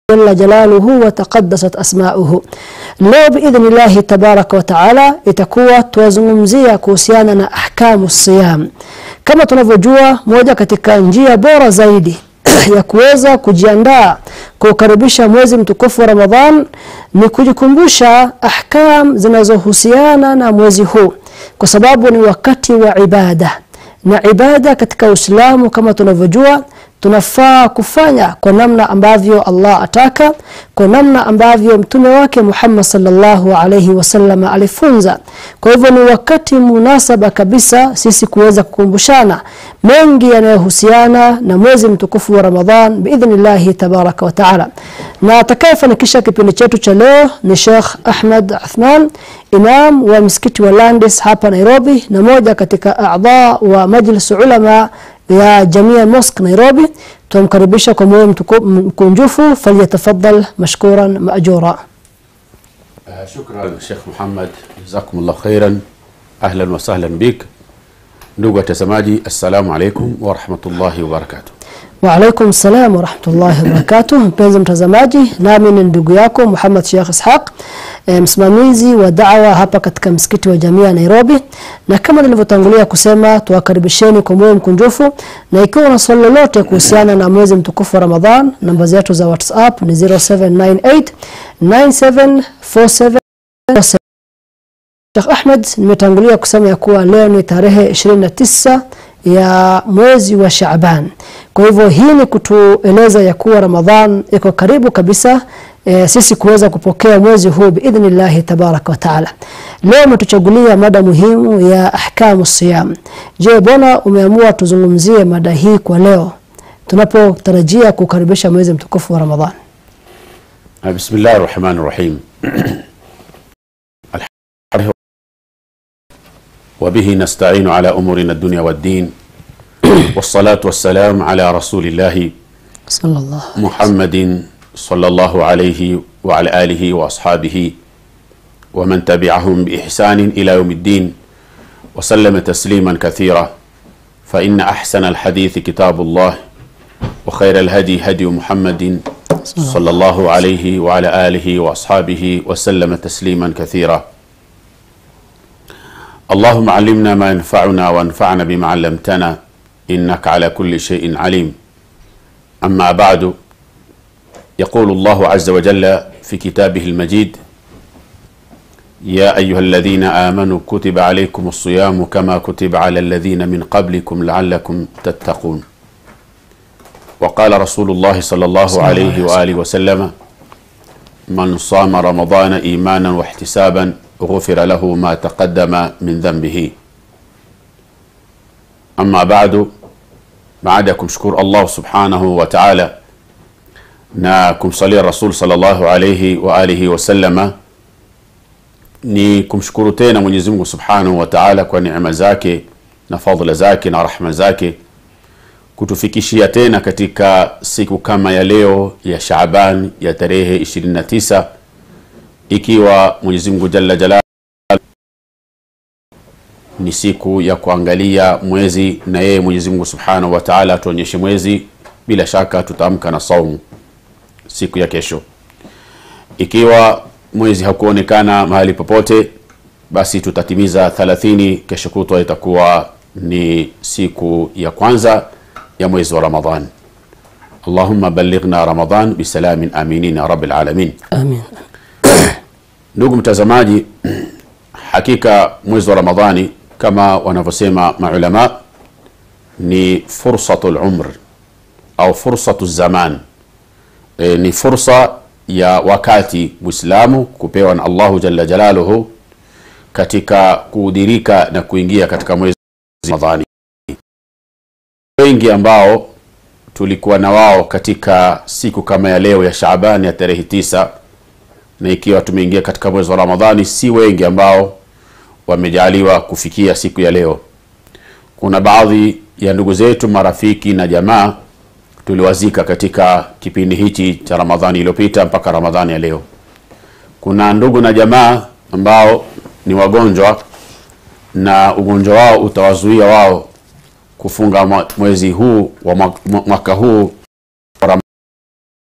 jalla jalaluhu wa taqaddasat asma'uhu. Leo biidhnillahi tabaraka wa taala itakuwa tuwazungumzia kuhusiana na ahkamu siyam. Kama tunavyojua, moja katika njia bora zaidi ya kuweza kujiandaa kuukaribisha mwezi mtukufu wa Ramadhan ni kujikumbusha ahkam zinazohusiana na mwezi huu, kwa sababu ni wakati wa ibada, na ibada katika Uislamu kama tunavyojua tunafaa kufanya kwa namna ambavyo Allah ataka, kwa namna ambavyo mtume wake Muhammad sallallahu alaihi wasallam alifunza. Kwa hivyo ni wakati munasaba kabisa sisi kuweza kukumbushana mengi yanayohusiana na mwezi mtukufu wa Ramadhan biidhnillahi tabaraka wa taala. Na atakayefanikisha kipindi chetu cha leo ni Sheikh Ahmad Athman, imam wa msikiti wa Landis hapa Nairobi, na moja katika a'dha wa majlis ulama ya Jamia Mosque Nairobi. Tunamkaribisha kwa moyo mkunjufu, falyatafaddal mashkuran maajura. Shukran Sheikh Muhammad, jazakumullah khairan, ahlan wa sahlan bik. Ndugu watazamaji, assalamu alaikum wa rahmatullahi wa barakatuh. Wa alaikum salam wa rahmatullahi wa barakatuh. Mpenzi mtazamaji, nami ni ndugu yako Muhammad Sheikh Ishaq, e, msimamizi wa da'wa hapa katika msikiti wa Jamia Nairobi, na kama nilivyotangulia kusema, tuwakaribisheni kwa moyo mkunjufu, na ikiwa una swali lolote kuhusiana na mwezi mtukufu wa Ramadhan, namba zetu za WhatsApp ni 0798 9747 Sheikh Ahmed, nimetangulia kusema ya kuwa leo ni tarehe 29 ya mwezi wa Shaaban. Kwa hivyo hii ni kutueleza ya kuwa Ramadhan iko karibu kabisa e, sisi kuweza kupokea mwezi huu biidhnillahi tabaraka wa taala. Leo umetuchagulia mada muhimu ya ahkamu siyam. Je, bwana umeamua tuzungumzie mada hii kwa leo tunapotarajia kukaribisha mwezi mtukufu wa Ramadhan? Bismillahir Rahmanir Rahim. وبه نستعين على أمورنا الدنيا والدين والصلاة والسلام على رسول الله Sallallahu محمد صلى الله عليه وعلى آله وأصحابه ومن تبعهم بإحسان إلى يوم الدين وسلم تسليما كثيرا فإن أحسن الحديث كتاب الله وخير الهدي هدي محمد صلى الله عليه وعلى آله وأصحابه وسلم تسليما كثيرا اللهم علمنا ما ينفعنا وانفعنا بما علمتنا إنك على كل شيء عليم أما بعد يقول الله عز وجل في كتابه المجيد يا أيها الذين آمنوا كتب عليكم الصيام كما كتب على الذين من قبلكم لعلكم تتقون وقال رسول الله صلى الله عليه وآله وسلم من صام رمضان إيمانا واحتسابا غفر له ما تقدم من ذنبه أما بعد baada ya kumshukuru Allah subhanahu wa ta'ala na kumsalia Rasul sallallahu alayhi wa alihi wasallama, ni kumshukuru tena Mwenyezi Mungu subhanahu wa ta'ala kwa neema zake na fadhila zake na rahma zake kutufikishia tena katika siku kama ya leo ya Shaaban ya tarehe 29 ikiwa Mwenyezi Mungu jalla jalala ni siku ya kuangalia mwezi na yeye Mwenyezi Mungu Subhanahu wa Ta'ala atuonyeshe mwezi. Bila shaka tutaamka na saumu siku ya kesho. Ikiwa mwezi hakuonekana mahali popote, basi tutatimiza 30 kesho kutwa, itakuwa ni siku ya kwanza ya mwezi wa Ramadhan. Allahumma ballighna Ramadhan bisalamin aminin ya rabbil alamin. amin. Ndugu mtazamaji, hakika mwezi wa Ramadhani kama wanavyosema maulama ni fursatul umr au fursatu zaman e, ni fursa ya wakati Muislamu kupewa na Allahu jalla jalaluhu katika kuudirika na kuingia katika mwezi wa Ramadhani. Wengi ambao tulikuwa na wao katika siku kama ya leo ya Shaaban ya tarehe tisa na ikiwa tumeingia katika mwezi wa Ramadhani, si wengi ambao wamejaliwa kufikia siku ya leo. Kuna baadhi ya ndugu zetu, marafiki na jamaa tuliwazika katika kipindi hichi cha Ramadhani iliyopita mpaka Ramadhani ya leo. Kuna ndugu na jamaa ambao ni wagonjwa na ugonjwa wao utawazuia wao kufunga mwa- mwezi huu wa mwa- mwa- mwaka huu wa Ram-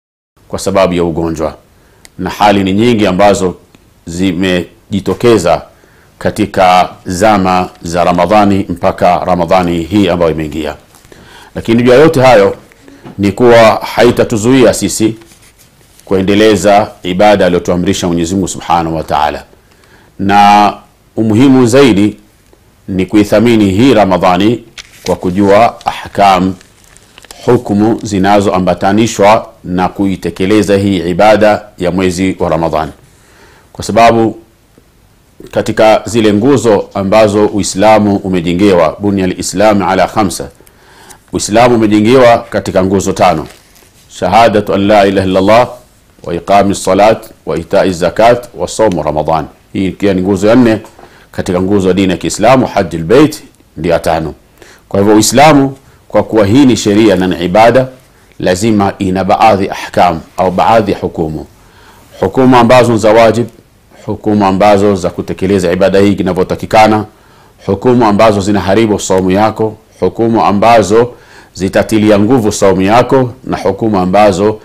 kwa sababu ya ugonjwa na hali ni nyingi ambazo zimejitokeza katika zama za ramadhani mpaka ramadhani hii ambayo imeingia lakini juu ya yote hayo ni kuwa haitatuzuia sisi kuendeleza ibada aliyotuamrisha mwenyezi mungu subhanahu wa taala na umuhimu zaidi ni kuithamini hii ramadhani kwa kujua ahkam hukumu zinazoambatanishwa na kuitekeleza hii ibada ya mwezi wa ramadhani kwa sababu katika zile nguzo ambazo uislamu umejengewa bunya lislami ala khamsa uislamu umejengewa katika nguzo tano shahadatu an la ilaha illallah wa iqami salat wa itai zakat wa saumu ramadan hii ikiwa ni nguzo ya nne katika nguzo ya dini ya kiislamu haji lbeit ndio ya tano kwa hivyo uislamu kwa kuwa hii ni sheria na ni ibada lazima ina baadhi ahkam au baadhi ya hukumu hukumu ambazo za wajib hukumu ambazo za kutekeleza ibada hii inavyotakikana hukumu ambazo zinaharibu saumu yako hukumu ambazo zitatilia nguvu saumu yako na hukumu ambazo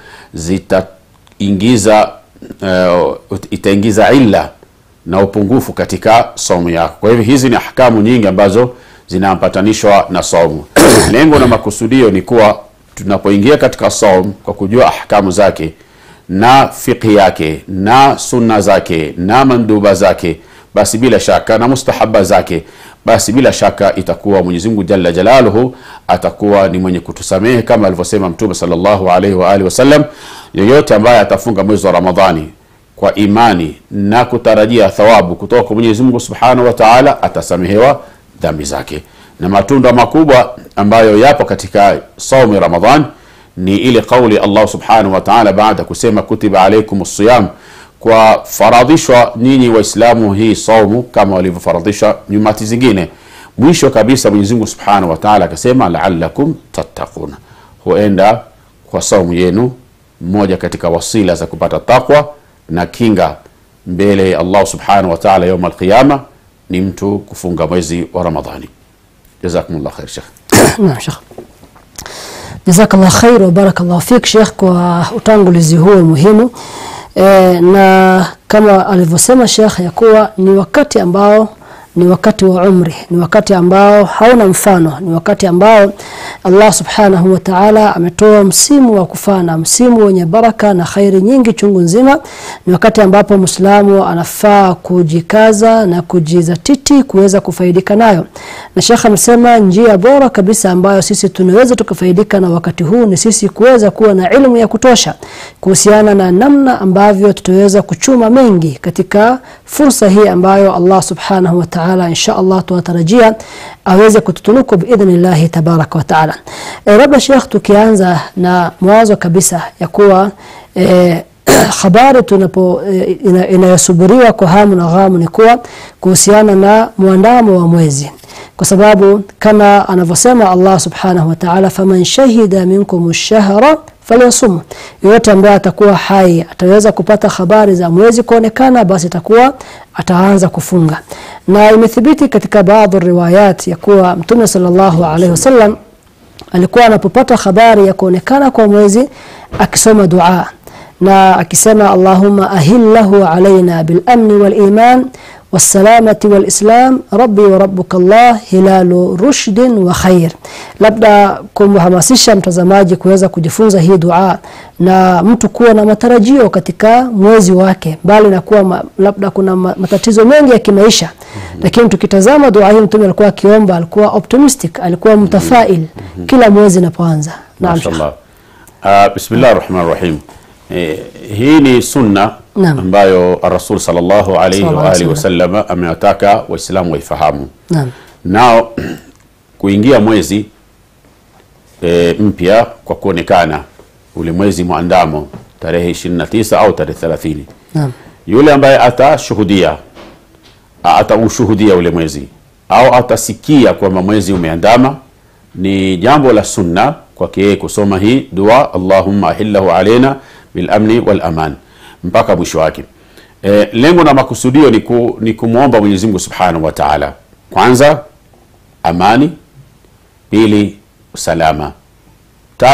zitaingiza uh, itaingiza illa na upungufu katika saumu yako kwa hivyo hizi ni ahkamu nyingi ambazo zinaambatanishwa na saumu lengo na makusudio ni kuwa tunapoingia katika saum kwa kujua ahkamu zake na fiqhi yake na sunna zake na manduba zake basi bila shaka na mustahaba zake basi bila shaka itakuwa mwenyezi mungu jalla jalaluhu atakuwa ni mwenye kutusamehe kama alivyosema mtume salllahu alaihi waalihi wasallam yoyote ambaye atafunga mwezi wa ramadhani kwa imani na kutarajia thawabu kutoka kwa mwenyezi mungu subhanahu wa taala atasamehewa dhambi zake na matunda makubwa ambayo yapo katika saumu ya ramadhan ni ile kauli allah subhanahu wa taala baada kusema kutiba alaikum siyam kwa faradhishwa nyinyi waislamu hii saumu kama walivyofaradhisha nyumati zingine mwisho kabisa mwenyezimungu subhanahu wa taala akasema laalakum tattaquna huenda kwa saumu yenu mmoja katika wasila za kupata takwa na kinga mbele ya allah subhanahu wa taala yauma alqiyama ni mtu kufunga mwezi wa ramadhani jazakumullah khair shekh Naam Sheikh. Jazakallah khair wa barakallahu fik Sheikh kwa utangulizi huo muhimu. E, na kama alivyosema Sheikh ya kuwa ni wakati ambao ni wakati wa umri, ni wakati ambao hauna mfano, ni wakati ambao Allah subhanahu wa ta'ala ametoa msimu wa kufana, msimu wenye baraka na khairi nyingi chungu nzima. Ni wakati ambapo Muislamu anafaa kujikaza na kujizatiti kuweza kufaidika nayo. Na Sheikh amesema njia bora kabisa ambayo sisi tunaweza tukafaidika na wakati huu ni sisi kuweza kuwa na ilmu ya kutosha kuhusiana na namna ambavyo tutaweza kuchuma mengi katika fursa hii ambayo Allah subhanahu wa ta'ala insha Allah tunatarajia aweze kututunuku biidhnillahi tabaraka wa taala. E, labda Sheikh, tukianza na mwanzo kabisa ya kuwa e, habari tunapo e, ina, inayosubiriwa kwa hamu na ghamu ni kuwa kuhusiana na mwandamo wa mwezi kwa sababu kama anavyosema Allah subhanahu wa ta'ala, faman shahida minkum ash-shahra falyasum, yoyote ambaye atakuwa hai ataweza kupata habari za mwezi kuonekana, basi atakuwa ataanza kufunga. Na imethibiti katika baadhi riwayat ya kuwa Mtume sallallahu alaihi wasallam alikuwa anapopata habari ya kuonekana kwa mwezi akisoma dua na akisema Allahumma ahillahu alaina bil amni wal iman والسلامة والإسلام ربي وربك الله hilalu rushdin wa khair. Labda kumhamasisha mtazamaji kuweza kujifunza hii dua na mtu kuwa na matarajio katika mwezi wake, mbali na kuwa ma, labda kuna ma, matatizo mengi ya kimaisha mm -hmm. Lakini tukitazama dua hii Mtume alikuwa akiomba, alikuwa optimistic, alikuwa mtafail mm -hmm. kila mwezi unapoanza. Naam, Mashallah. Uh, bismillah rahman rahim. Eh, hii ni sunna Naam. ambayo rasul sallallahu alaihi Sallallahu wa alaihi alihi wasallam amewataka waislamu waifahamu naam, nao kuingia mwezi e, mpya kwa kuonekana ule mwezi mwandamo tarehe 29 au tarehe 30 naam, yule ambaye atashuhudia a- ataushuhudia ule mwezi au atasikia kwamba mwezi umeandama ni jambo la sunna kwake yeye kusoma hii dua allahumma ahillahu alaina bilamni walaman mpaka mwisho wake e, lengo na makusudio ni, ku, ni kumwomba mwenyezi mungu subhanahu wa taala kwanza amani pili usalama tatu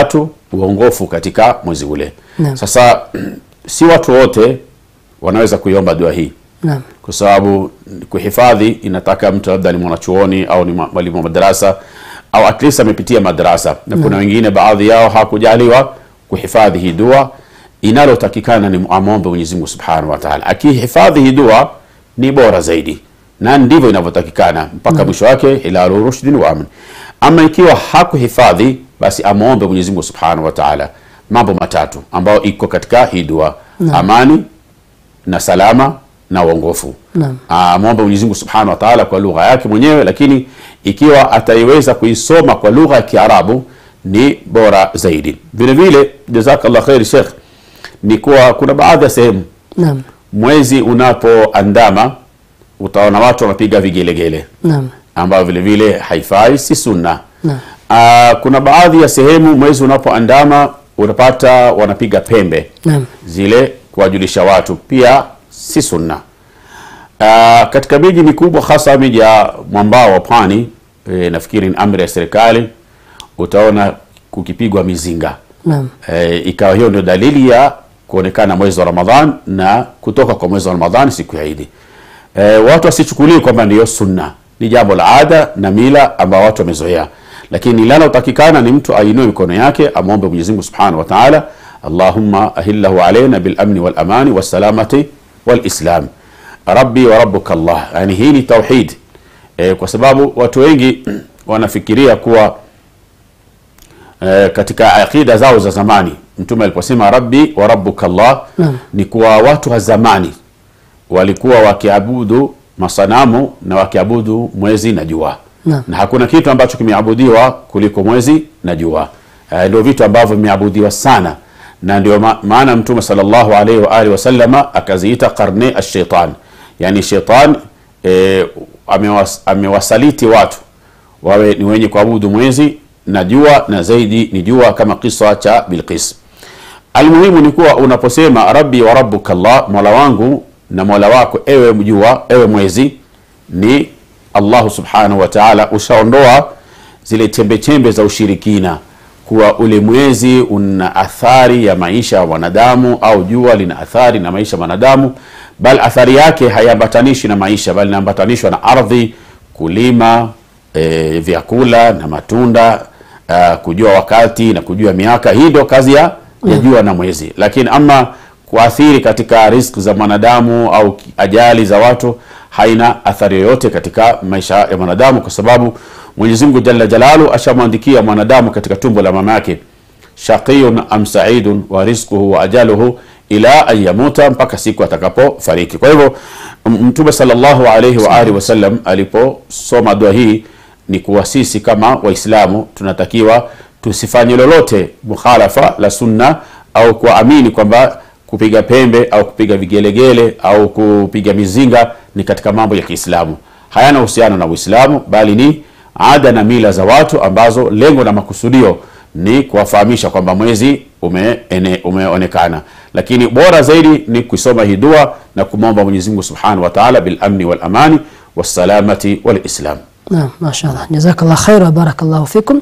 uongofu katika mwezi ule Naam. sasa si watu wote wanaweza kuiomba dua hii Naam. kwa sababu kuhifadhi inataka mtu labda ni mwanachuoni au ni mwa- mwalimu wa madarasa au at least amepitia madarasa na kuna wengine baadhi yao hawakujaliwa kuhifadhi hii dua inalotakikana ni amwombe Mwenyezi Mungu Subhanahu wa Ta'ala akihifadhi hii dua ni bora zaidi na ndivyo inavyotakikana mpaka mwisho wake hilalu rushdin wa amn ama ikiwa hakuhifadhi basi amwombe Mwenyezi Mungu Subhanahu wa Ta'ala mambo matatu ambayo iko katika hii dua amani na salama na uongofu Naam. amwombe Mwenyezi Mungu Subhanahu wa Ta'ala kwa lugha yake mwenyewe lakini ikiwa ataiweza kuisoma kwa lugha ya Kiarabu ni bora zaidi vile vile jazakallah khair Sheikh ni kuwa kuna baadhi ya sehemu Naam. mwezi unapoandama utaona watu wanapiga vigelegele Naam. ambayo vile vile haifai si sunna Naam. Ah, kuna baadhi ya sehemu mwezi unapoandama unapata wanapiga pembe Naam. zile kuwajulisha watu pia si sunna Ah, katika miji mikubwa hasa miji ya mwambao wa pwani e, nafikiri ni amri ya serikali utaona kukipigwa mizinga Naam. e, ikawa hiyo ndio dalili ya kuonekana mwezi wa Ramadhan na kutoka kwa mwezi wa Ramadhan siku ya Idi. E, watu wasichukulie kwamba ndiyo sunna, ni jambo la ada na mila ambao watu wamezoea, lakini linalotakikana ni mtu ainue mikono yake amwombe Mwenyezi Mungu Subhanahu wa Ta'ala, Allahumma ahillahu alaina bil amni wal amani was salamati wal islam rabbi wa rabbuka Allah. Yani hii ni tauhid e, kwa sababu watu wengi wanafikiria kuwa eh, katika aqida zao za zamani mtume aliposema rabbi wa rabbuka Allah Naam. ni kuwa watu wa zamani walikuwa wakiabudu masanamu na wakiabudu mwezi na jua Naam. na hakuna kitu ambacho kimeabudiwa kuliko mwezi na jua eh, ndio vitu ambavyo vimeabudiwa sana na ndio ma maana mtume sallallahu alaihi wa alihi wasallama akaziita karne ashaitan yani shaitan eh, amewas, amewasaliti watu wawe ni wenye kuabudu mwezi na jua na zaidi ni jua kama kisa cha Bilqis. Almuhimu ni kuwa unaposema rabbi wa rabbuka Allah, mola wangu na mola wako ewe jua, ewe mwezi, ni Allahu subhanahu wa ta'ala, ushaondoa zile chembe chembe za ushirikina kuwa ule mwezi una athari ya maisha ya wanadamu au jua lina athari na maisha ya wanadamu, bal athari yake haiambatanishi na maisha, bali inaambatanishwa na ardhi, kulima e, vyakula na matunda uh, kujua wakati na kujua miaka. Hii ndio kazi ya, ya jua na mwezi, lakini ama kuathiri katika riziki za mwanadamu au ki- ajali za watu haina athari yoyote katika maisha ya mwanadamu, kwa sababu Mwenyezi Mungu Jalla Jalalu ashamwandikia mwanadamu katika tumbo la mama yake shaqiyun am saidun wa rizquhu wa ajaluhu ila an yamuta, mpaka siku atakapofariki. Kwa hivyo m- Mtume sallallahu alayhi wa alihi wasallam aliposoma dua hii ni kuwa sisi kama Waislamu tunatakiwa tusifanye lolote mukhalafa la sunna au kuamini kwamba kupiga pembe au kupiga vigelegele au kupiga mizinga ni katika mambo ya Kiislamu. Hayana uhusiano na Uislamu bali ni ada na mila za watu ambazo lengo na makusudio ni kuwafahamisha kwamba mwezi umeene, umeonekana, lakini bora zaidi ni kusoma hii dua na kumwomba Mwenyezi Mungu Subhanahu wa Ta'ala bil amni wal amani was salamati wal islam. Naam, mashallah, jazakallah khair wa barakallahu fikum.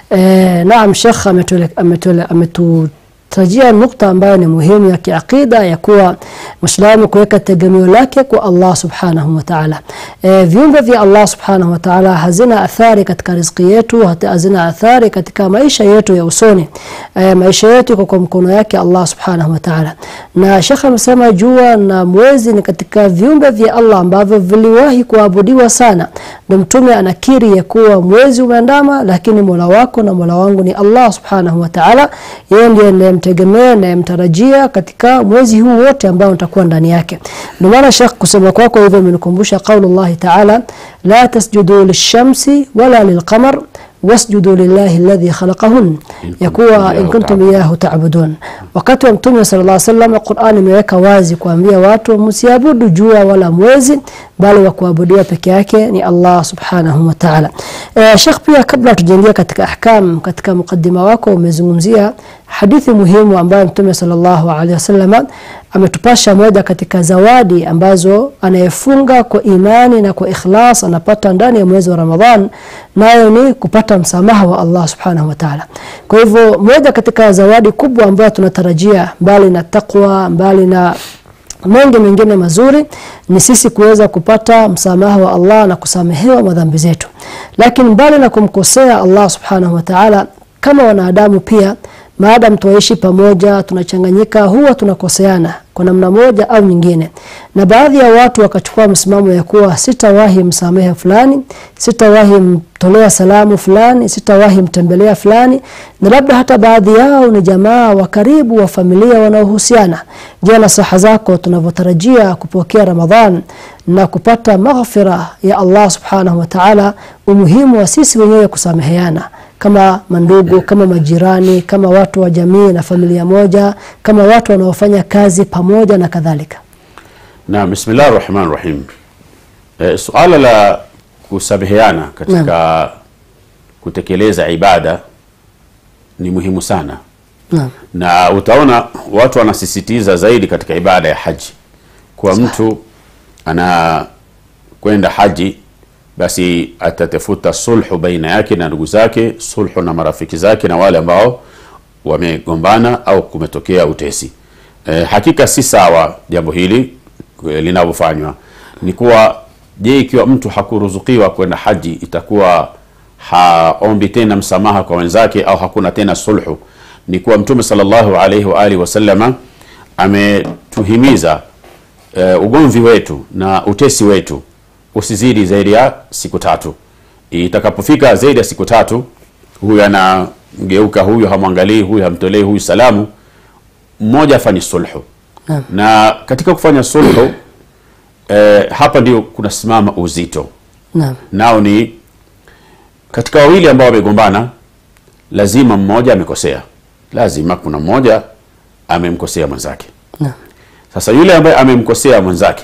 Eh, naam, Sheikh ametule- ametule- ametutajia nukta ambayo ni muhimu ya kiaqida ya kuwa Muislamu kuweka tegemeo lake kwa Allah subhanahu wa ta'ala. Eh, viumbe vya Allah subhanahu wa ta'ala hazina athari katika riziki yetu, hata hazina athari katika maisha yetu ya usoni. Eh, maisha yetu iko kwa mkono yake Allah subhanahu wa ta'ala. Na Sheikh amesema jua na mwezi ni katika viumbe vya Allah ambavyo viliwahi kuabudiwa sana. Ndio Mtume anakiri ya kuwa mwezi umeandama, lakini Mola wako na Mola wangu ni Allah subhanahu wa ta'ala. Yeye ndiye ninayemtegemea ninayemtarajia katika mwezi huu wote ambao nitakuwa ndani yake. Ndio maana Sheikh kusema kwako hivyo imenikumbusha qaulullahi ta'ala la tasjudu lishamsi wala lilqamar wasjudu lillahi alladhi khalaqahun, ya kuwa in kuntum iyahu ta'budun. Wakati wa Mtume sallallahu alaihi wasallam, Qur'an imeweka wazi kuambia watu msiabudu jua wala mwezi, bali wa kuabudiwa peke yake ni Allah subhanahu wa ta'ala. E, Sheikh, pia kabla tujaingia katika ahkam, katika mukaddima wako umezungumzia hadithi muhimu ambayo Mtume sallallahu alaihi wasallam ametupasha moja katika zawadi ambazo anayefunga kwa imani na kwa ikhlas anapata ndani ya mwezi wa Ramadhan, nayo ni kupata msamaha wa Allah subhanahu wa ta'ala. Kwa hivyo moja katika zawadi kubwa ambayo tunatarajia mbali na taqwa, mbali na mengi mengine mazuri ni sisi kuweza kupata msamaha wa Allah na kusamehewa madhambi zetu. Lakini mbali na kumkosea Allah subhanahu wa ta'ala, kama wanadamu pia maadamu tuishi pamoja, tunachanganyika, huwa tunakoseana kwa namna moja au nyingine, na baadhi ya watu wakachukua msimamo ya kuwa sitawahi msamehe fulani, sitawahi mtolea salamu fulani, sitawahi mtembelea fulani, na labda hata baadhi yao ni jamaa wa karibu wa familia wanaohusiana. Je, nasaha zako tunavyotarajia kupokea Ramadhan na kupata maghfira ya Allah subhanahu wa ta'ala, umuhimu wa sisi wenyewe kusameheana kama mandugu, kama majirani, kama watu wa jamii na familia moja, kama watu wanaofanya kazi pamoja na kadhalika. Naam, bismillah rahman rahim. E, suala la kusameheana katika kutekeleza ibada ni muhimu sana Naam. na utaona watu wanasisitiza zaidi katika ibada ya haji kwa mtu anakwenda haji basi atatafuta sulhu baina yake na ndugu zake, sulhu na marafiki zake na wale ambao wamegombana au kumetokea utesi. E, hakika si sawa jambo hili e, linavyofanywa. Ni kuwa je, ikiwa mtu hakuruzukiwa kwenda haji itakuwa haombi tena msamaha kwa wenzake au hakuna tena sulhu? Ni kuwa Mtume sallallahu alaihi wa alihi wasallama ametuhimiza e, ugomvi wetu na utesi wetu usizidi zaidi ya siku tatu. Itakapofika zaidi ya siku tatu, huyu anamgeuka huyu, hamwangalii huyu, hamtolei huyu salamu, mmoja afanye sulhu. Naam. Na katika kufanya sulhu eh, hapa ndio kunasimama uzito, Naam. nao ni katika wawili ambao wamegombana, lazima mmoja amekosea, lazima kuna mmoja amemkosea mwenzake. Naam. Sasa yule ambaye amemkosea mwenzake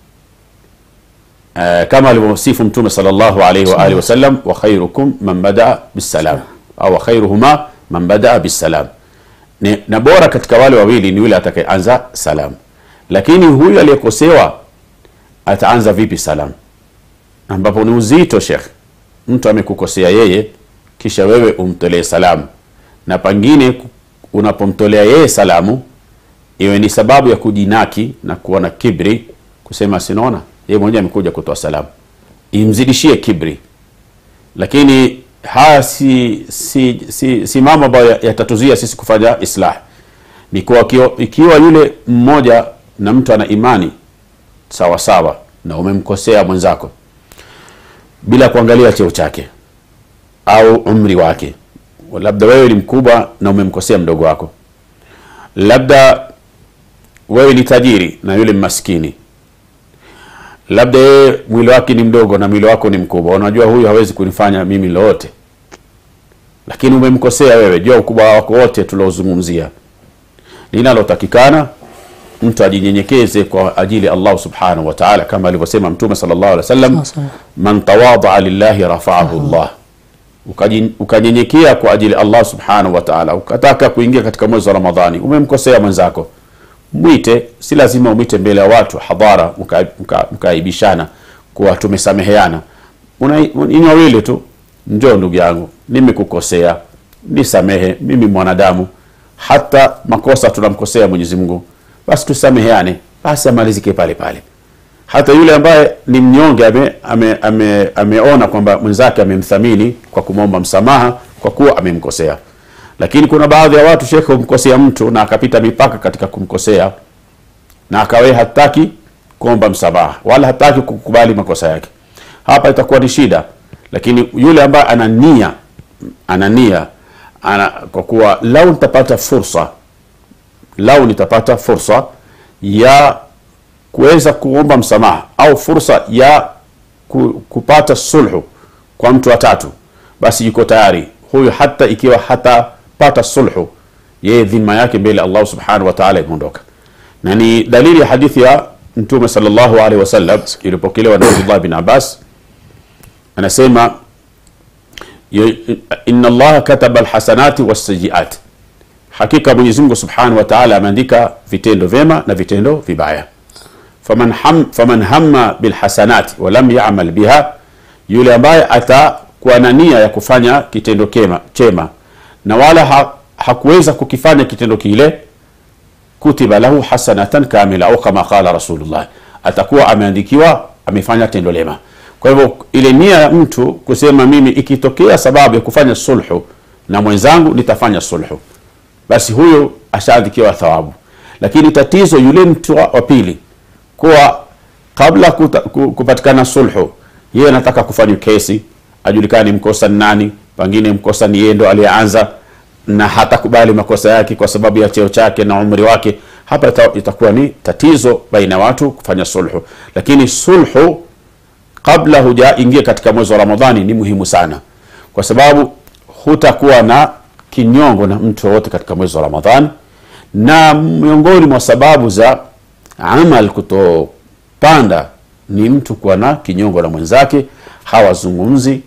Uh, kama alivyosifu Mtume sallallahu alayhi wa alihi wasallam, wa khairukum man badaa bisalam au wa khairuhuma man badaa bisalam, ni na bora katika wale wawili ni yule atakayeanza salam. Lakini huyu aliyekosewa ataanza vipi salam? Ambapo ni uzito, Sheikh. Mtu amekukosea yeye, kisha wewe umtolee salamu, na pengine unapomtolea yeye salamu iwe ni sababu ya kujinaki na kuwa na kibri, kusema sinaona yeye mwenyewe amekuja kutoa salamu, imzidishie kibri. Lakini haya si, si, si, si mambo ambayo yatatuzuia sisi kufanya islah. Ni kuwa ikiwa, ikiwa yule mmoja na mtu ana imani sawa sawa na umemkosea mwenzako bila kuangalia cheo chake au umri wake, labda wewe ni mkubwa na umemkosea mdogo wako, labda wewe ni tajiri na yule maskini labda yeye mwili wake ni mdogo na mwili wako ni mkubwa, unajua huyu hawezi kunifanya mimi lolote, lakini umemkosea wewe. Jua ukubwa wako wote tuliozungumzia. Linalotakikana mtu ajinyenyekeze kwa ajili ya Allah subhanahu wa ta'ala, kama alivyosema Mtume sallallahu alaihi wasallam, man tawadaa lillahi rafa'ahu Allah, ukanyenyekea kwa ajili ya Allah subhanahu wa ta'ala, ukataka kuingia katika mwezi wa Ramadhani, umemkosea mwenzako mwite, si lazima umwite mbele ya watu hadhara, mkaaibishana mka, kuwa tumesameheana. Ni wawili tu, njoo ndugu yangu, nimekukosea, nisamehe, mimi mwanadamu, hata makosa tunamkosea Mwenyezi Mungu, basi tusameheane, basi amalizike pale pale. Hata yule ambaye ni mnyonge ame, ame, ame, ameona kwamba mwenzake amemthamini kwa kumwomba msamaha kwa kuwa amemkosea lakini kuna baadhi ya watu shekhe, humkosea mtu na akapita mipaka katika kumkosea na akawe hataki kuomba msamaha wala hataki kukubali makosa yake, hapa itakuwa ni shida. Lakini yule ambaye ana nia ana nia ana, kwa kuwa lau nitapata fursa, lau nitapata fursa ya kuweza kuomba msamaha au fursa ya ku, kupata sulhu kwa mtu wa tatu, basi yuko tayari huyu, hata ikiwa hata pata sulhu, yeye dhima yake mbele Allah subhanahu wa ta'ala imeondoka, na ni dalili ya hadithi ya mtume sallallahu alaihi wasallam ilipokelewa na Abdullah bin Abbas anasema "Ye- inna allaha kataba alhasanati wassayiat hakika mwenyezi mungu subhanahu wa taala ameandika vitendo vyema na vitendo vibaya faman, ham, faman hamma bilhasanati walam yamal biha yule ambaye atakuwa na nia ya kufanya kitendo kema, chema na wala ha, hakuweza kukifanya kitendo kile kutiba lahu hasanatan kamila au kama qala rasulullah atakuwa ameandikiwa amefanya tendo lema kwa hivyo ile nia ya mtu kusema mimi ikitokea sababu ya kufanya sulhu na mwenzangu nitafanya sulhu basi huyo ashaandikiwa thawabu lakini tatizo yule mtu wa wa pili kuwa kabla kuta, ku- kupatikana sulhu yeye anataka kufanya kesi ajulikane mkosa ni nani pengine mkosa ni yeye ndo aliyeanza na hatakubali makosa yake kwa sababu ya cheo chake na umri wake hapa ita- itakuwa ni tatizo baina ya watu kufanya sulhu lakini sulhu kabla hujaingia katika mwezi wa ramadhani ni muhimu sana kwa sababu hutakuwa na kinyongo na mtu wowote katika mwezi wa ramadhani na miongoni mwa sababu za amal kutopanda ni mtu kuwa na kinyongo na mwenzake hawazungumzi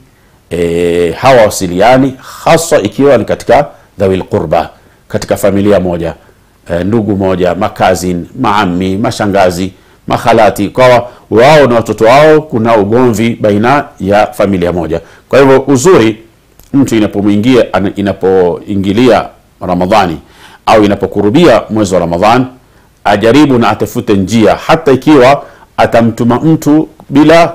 e, hawawasiliani haswa ikiwa ni katika dhawil qurba katika familia moja e, ndugu moja makazin maami mashangazi makhalati kwa wao na watoto wao kuna ugomvi baina ya familia moja kwa hivyo uzuri mtu inapomwingia ana- inapoingilia ramadhani au inapokurubia mwezi wa ramadhan ajaribu na atafute njia hata ikiwa atamtuma mtu bila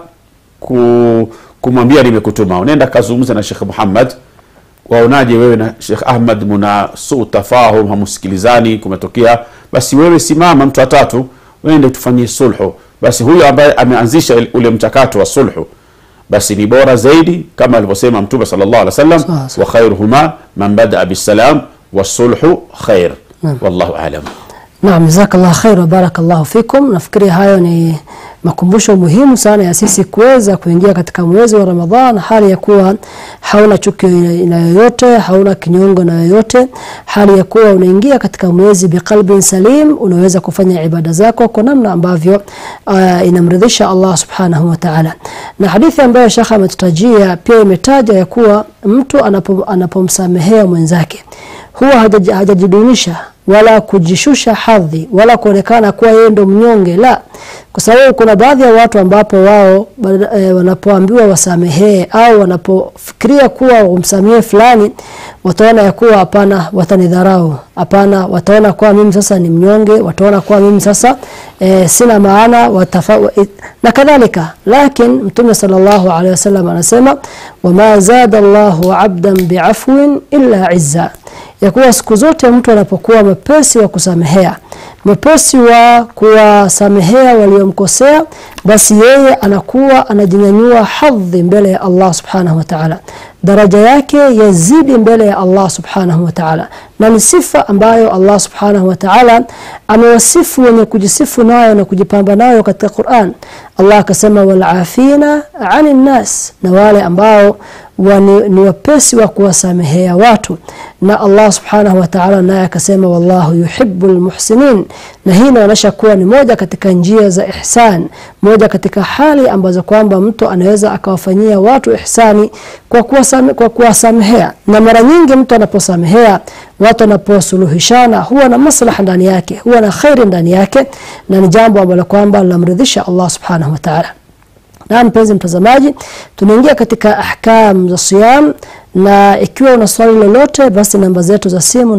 ku, kumwambia nimekutuma unaenda kazungumza na shekh muhammad waonaje wewe na shekh ahmad muna suu tafahum hamusikilizani kumetokea basi wewe simama mtu watatu wende tufanyie sulhu basi huyo ambaye ameanzisha ule mchakato wa sulhu basi ni bora zaidi kama alivyosema mtume sallallahu alaihi wasallam Sawa, sawa. wa khairuhuma man badaa bisalam wasulhu khair wallahu alam Naam, jazakallah khair wa barakallahu fikum. Nafikiri hayo ni makumbusho muhimu sana ya sisi kuweza kuingia katika mwezi wa Ramadhan hali ya kuwa hauna chuki na yoyote, hauna kinyongo na yoyote, hali ya kuwa unaingia katika mwezi biqalbin salim, unaweza kufanya ibada zako kwa namna ambavyo uh, inamridhisha Allah subhanahu wa ta'ala. Na hadithi ambayo Sheikh ametutajia pia imetaja ya kuwa mtu anapo, anapomsamehea mwenzake huwa hajaji- hajajidunisha wala kujishusha hadhi wala kuonekana kuwa yeye ndo mnyonge la kwa sababu kuna baadhi ya watu ambapo wao bada- eh, wanapoambiwa wasamehee au wanapofikiria kuwa umsamehe fulani wataona ya kuwa hapana watanidharau hapana wataona kuwa mimi sasa ni mnyonge wataona kuwa mimi sasa eh, sina maana watafa, wa, na kadhalika lakini mtume sallallahu alaihi wasallam anasema wama zada Allahu abdan biafwin illa izza ya kuwa siku zote mtu anapokuwa mwepesi wa kusamehea mwepesi wa kuwasamehea waliomkosea basi yeye anakuwa anajinyanyua hadhi mbele ya Allah subhanahu wa ta'ala daraja yake yazidi mbele ya Allah subhanahu wa ta'ala na ni sifa ambayo Allah subhanahu wa ta'ala amewasifu wenye kujisifu nayo na kujipamba nayo katika Qur'an Allah akasema walafina anin nas na wale ambao wani, ni wepesi wa kuwasamehea watu na Allah subhanahu wa ta'ala naye akasema wallahu yuhibbul muhsinin na hii inaonyesha kuwa ni moja katika njia za ihsan moja katika hali ambazo kwamba mtu anaweza akawafanyia watu ihsani kwa kuwasame, kwa kuwasamehea na mara nyingi mtu anaposamehea watu wanaposuluhishana huwa na maslaha ndani yake huwa na khairi ndani yake na ni jambo ambalo kwamba linamridhisha Allah subhanahu wa ta'ala na mpenzi mtazamaji tunaingia katika ahkam za siyam na ikiwa una swali lolote basi namba zetu za simu ni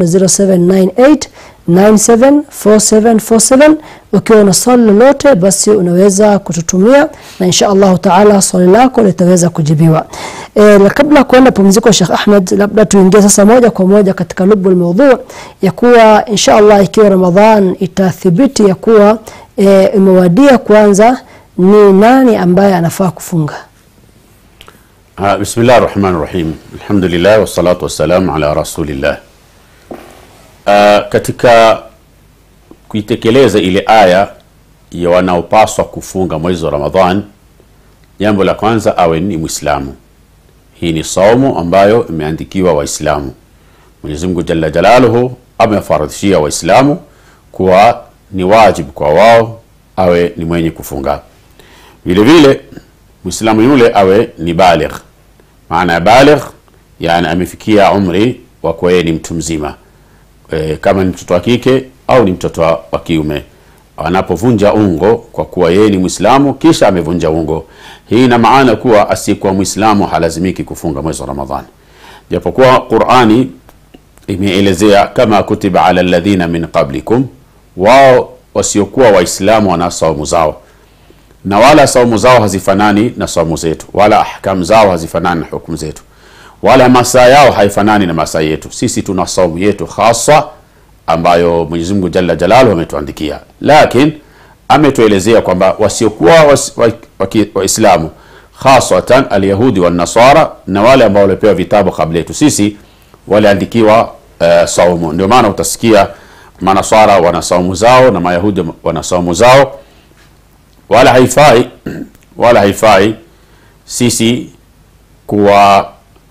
0798 974747 ukiwa una swali lolote basi unaweza kututumia na insha Allah taala swali lako litaweza kujibiwa e, na kabla kuenda pumziko Sheikh Ahmed labda tuingie sasa moja kwa moja katika lubu almawdhu ya kuwa insha Allah ikiwa Ramadhan itathibiti ya kuwa e, imewadia kwanza ni nani ambaye anafaa kufunga Ah, bismillah rahmani rahim alhamdulillah wassalatu wassalamu ala rasulillah Ah, katika kuitekeleza ile aya ya wanaopaswa kufunga mwezi wa ramadhan jambo la kwanza awe ni mwislamu hii ni saumu ambayo imeandikiwa waislamu mwenyezi mungu jalla jalaluhu amewafaradhishia waislamu kuwa ni wajibu kwa wao awe ni mwenye kufunga vile vile mwislamu yule awe ni baligh maana ya baligh yani amefikia umri wa kuwa yeye ni mtu mzima e, kama ni mtoto wa kike au ni mtoto wa wa kiume anapovunja ungo kwa kuwa yeye ni mwislamu kisha amevunja ungo hii ina maana kuwa asiyekuwa mwislamu halazimiki kufunga mwezi wa ramadhani japokuwa qurani imeelezea kama kutiba ala ladhina min qablikum wao wasiokuwa waislamu wana saumu zao na wala saumu zao hazifanani na saumu zetu wala ahkamu zao hazifanani na hukumu zetu wala masaa yao haifanani na masaa yetu sisi tuna saumu yetu hasa ambayo mwenyezi mungu jalla jalalu ametuandikia lakin ametuelezea kwamba wasiokuwa waislamu wa, wa, waislamu khasatan alyahudi wanasara na wale ambao walipewa vitabu kabla yetu sisi waliandikiwa uh, saumu ndio maana utasikia manasara wana saumu zao na mayahudi wana saumu zao wala haifai wala haifai sisi kuwa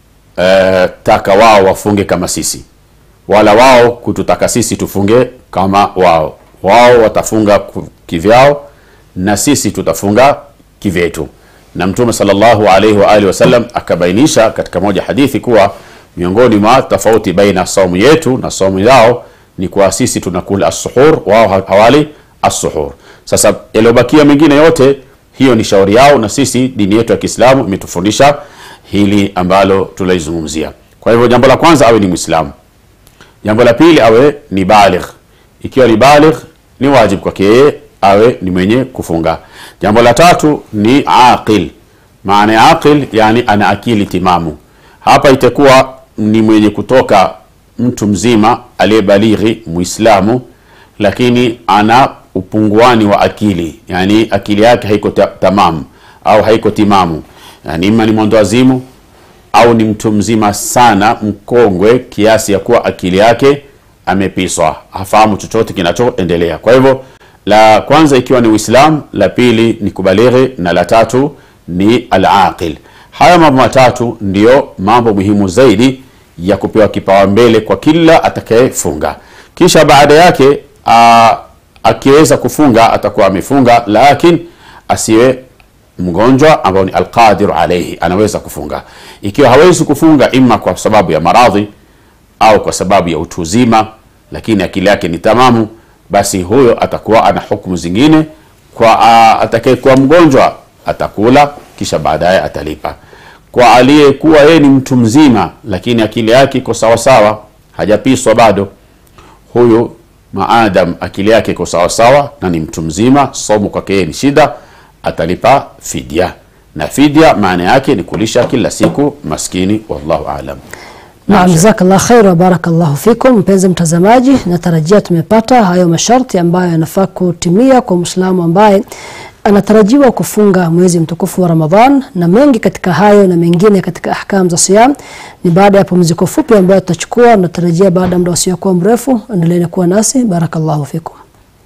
uh, taka wao wafunge kama sisi wala wao kututaka sisi tufunge kama wao wao watafunga ku- kivyao na sisi tutafunga kivyetu na mtume sallallahu alaihi wa alihi wasallam akabainisha katika moja hadithi kuwa miongoni mwa tofauti baina saumu yetu na saumu yao ni kuwa sisi tunakula assuhur wao ha- hawali assuhur sasa yaliyobakia mengine yote hiyo ni shauri yao na sisi dini yetu ya kiislamu imetufundisha hili ambalo tunaizungumzia kwa hivyo jambo la kwanza awe ni mwislamu jambo la pili awe ni baligh ikiwa ni baligh ni wajibu kwake yeye awe ni mwenye kufunga jambo la tatu ni aqil maana ya aqil yani ana akili timamu hapa itakuwa ni mwenye kutoka mtu mzima aliyebalighi muislamu lakini ana upunguani wa akili yani akili yake haiko ta- tamamu au haiko timamu yani ima ni mwendoazimu au ni mtu mzima sana mkongwe kiasi ya kuwa akili yake amepiswa hafahamu chochote kinachoendelea kwa hivyo la kwanza ikiwa ni uislam la pili ni kubalighi na la tatu ni alaqil haya mambo matatu ndiyo mambo muhimu zaidi ya kupewa kipawa mbele kwa kila atakayefunga kisha baada yake a, akiweza kufunga atakuwa amefunga lakin asiwe mgonjwa ambao ni alqadiru alaihi anaweza kufunga ikiwa hawezi kufunga ima kwa sababu ya maradhi au kwa sababu ya utu uzima lakini akili yake ni tamamu basi huyo atakuwa ana hukumu zingine kwa atakayekuwa mgonjwa atakula kisha baadaye atalipa kwa aliyekuwa yeye ni mtu mzima lakini akili yake iko sawasawa hajapiswa bado huyu maadam akili yake iko sawasawa na ni mtu mzima somo kwake yeye ni shida atalipa fidia na fidia maana yake ni kulisha kila siku maskini wallahu alam Naam, jazakallah khair wa barakallahu fikum. Mpenzi mtazamaji, natarajia tumepata hayo masharti ambayo yanafaa kutimia kwa Muislamu ambaye anatarajiwa kufunga mwezi mtukufu wa Ramadhan, na mengi katika hayo na mengine katika ahkam za siyam ni baada ya pumziko fupi ambayo tutachukua. Natarajia baada ya muda usiokuwa mrefu. Endeleeni kuwa nasi, barakallahu fikum.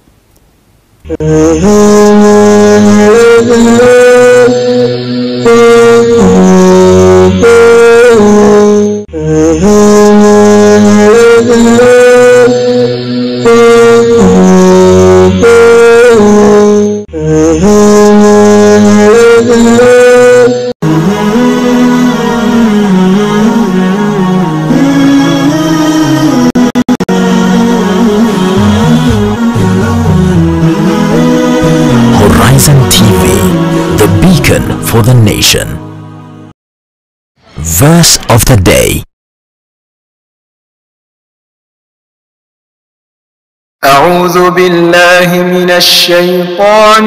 Horizon TV, the beacon for the nation. Verse of the day. أعوذ بالله من الشيطان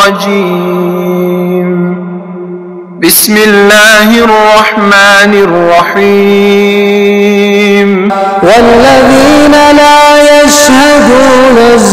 الرجيم بسم الله الرحمن الرحيم والذين لا يشهدون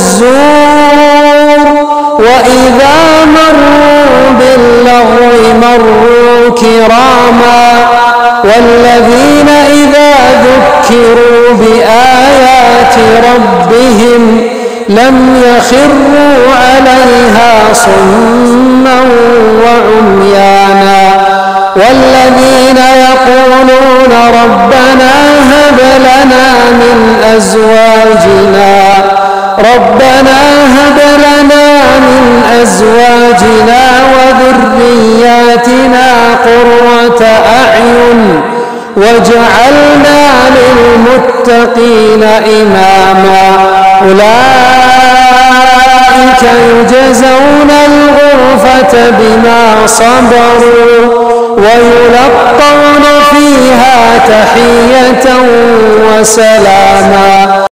الزور وإذا مروا باللغو مروا كراما والذين إذا ذكروا بآيات ربهم لم يخروا عليها صما وعميانا والذين يقولون ربنا هب لنا من أزواجنا ربنا هب لنا من للمتقين إماما أولئك يجزون الغرفة بما صبروا ويلقون فيها تحية وسلاما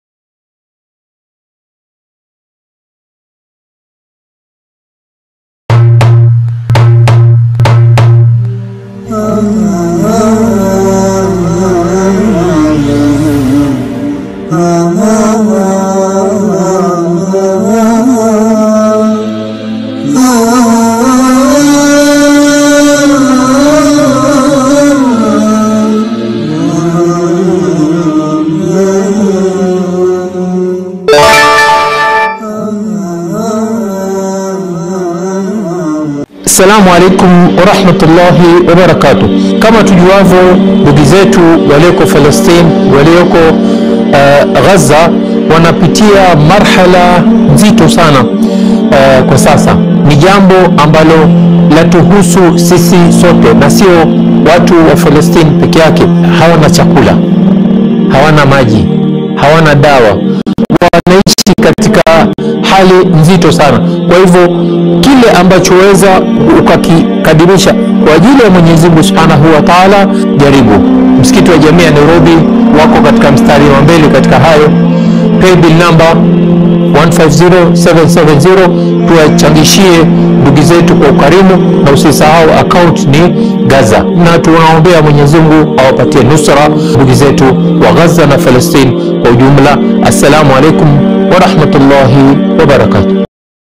Assalamu alaikum warahmatullahi wabarakatuh. Kama tujuavyo, ndugu zetu walioko Palestine, walioko uh, Gaza wanapitia marhala nzito sana uh, kwa sasa. Ni jambo ambalo latuhusu sisi sote na sio watu wa Palestine peke yake. Hawana chakula, hawana maji, hawana dawa, wanaishi katika hali nzito sana. Kwa hivyo kile ambacho weza ukakikadirisha kwa ajili ya Mwenyezi Mungu Subhanahu wa Ta'ala, jaribu. Msikiti wa Jamii ya Nairobi wako katika mstari wa mbele katika hayo. Paybill number 150770 tuwachangishie ndugu zetu kwa ukarimu, na usisahau account ni Gaza, na tunaombea Mwenyezi Mungu awapatie nusra ndugu zetu wa Gaza na Palestine kwa ujumla. Assalamu alaikum wa rahmatullahi wa barakatuh.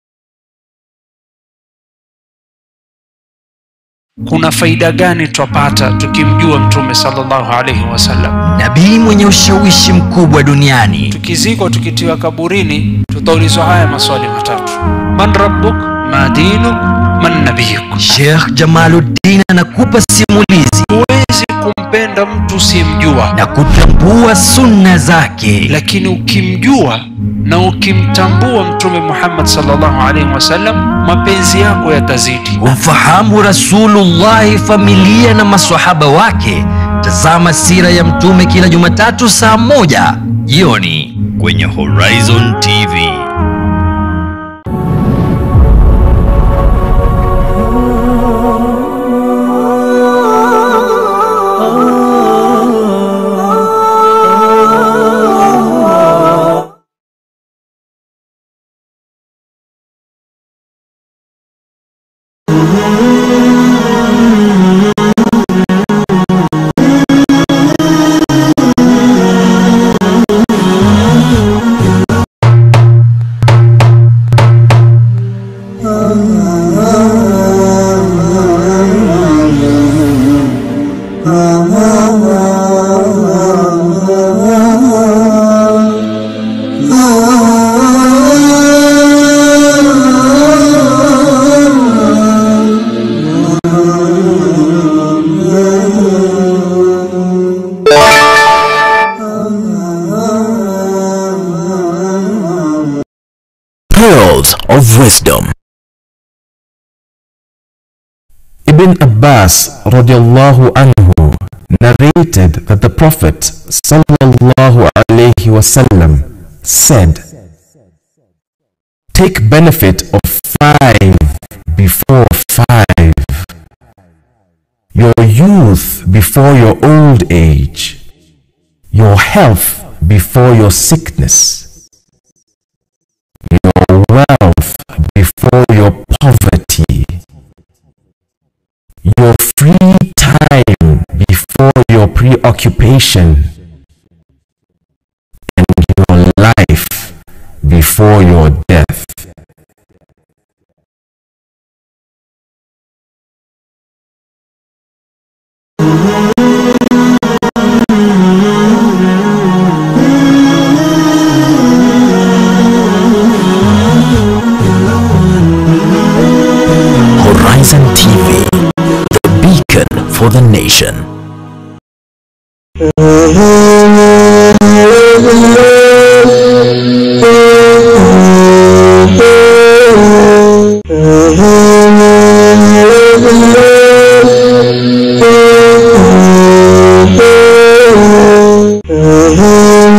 kuna faida gani twapata tukimjua mtume sallallahu alaihi wasallam nabii mwenye ushawishi mkubwa duniani tukizikwa tukitiwa kaburini tutaulizwa haya maswali matatu man rabbuk ma dinuk man nabiyuk Sheikh Jamaluddin anakupa simulizi huwezi kumpenda mtu simjua na kutambua sunna zake, lakini ukimjua na ukimtambua mtume muhammad sallallahu alaihi wasallam mapenzi yako yatazidi kumfahamu Rasulullahi, familia na maswahaba wake. Tazama sira ya Mtume kila Jumatatu saa moja jioni kwenye Horizon TV. Pearls of Wisdom. Ibn Abbas radiallahu anhu narrated that the Prophet sallallahu alaihi wasallam said, Take benefit of five before five, your youth before your old age, your health before your sickness, your wealth before your poverty, your free time before your preoccupation, and your life before your death. Horizon TV, the beacon for the nation. Thank you.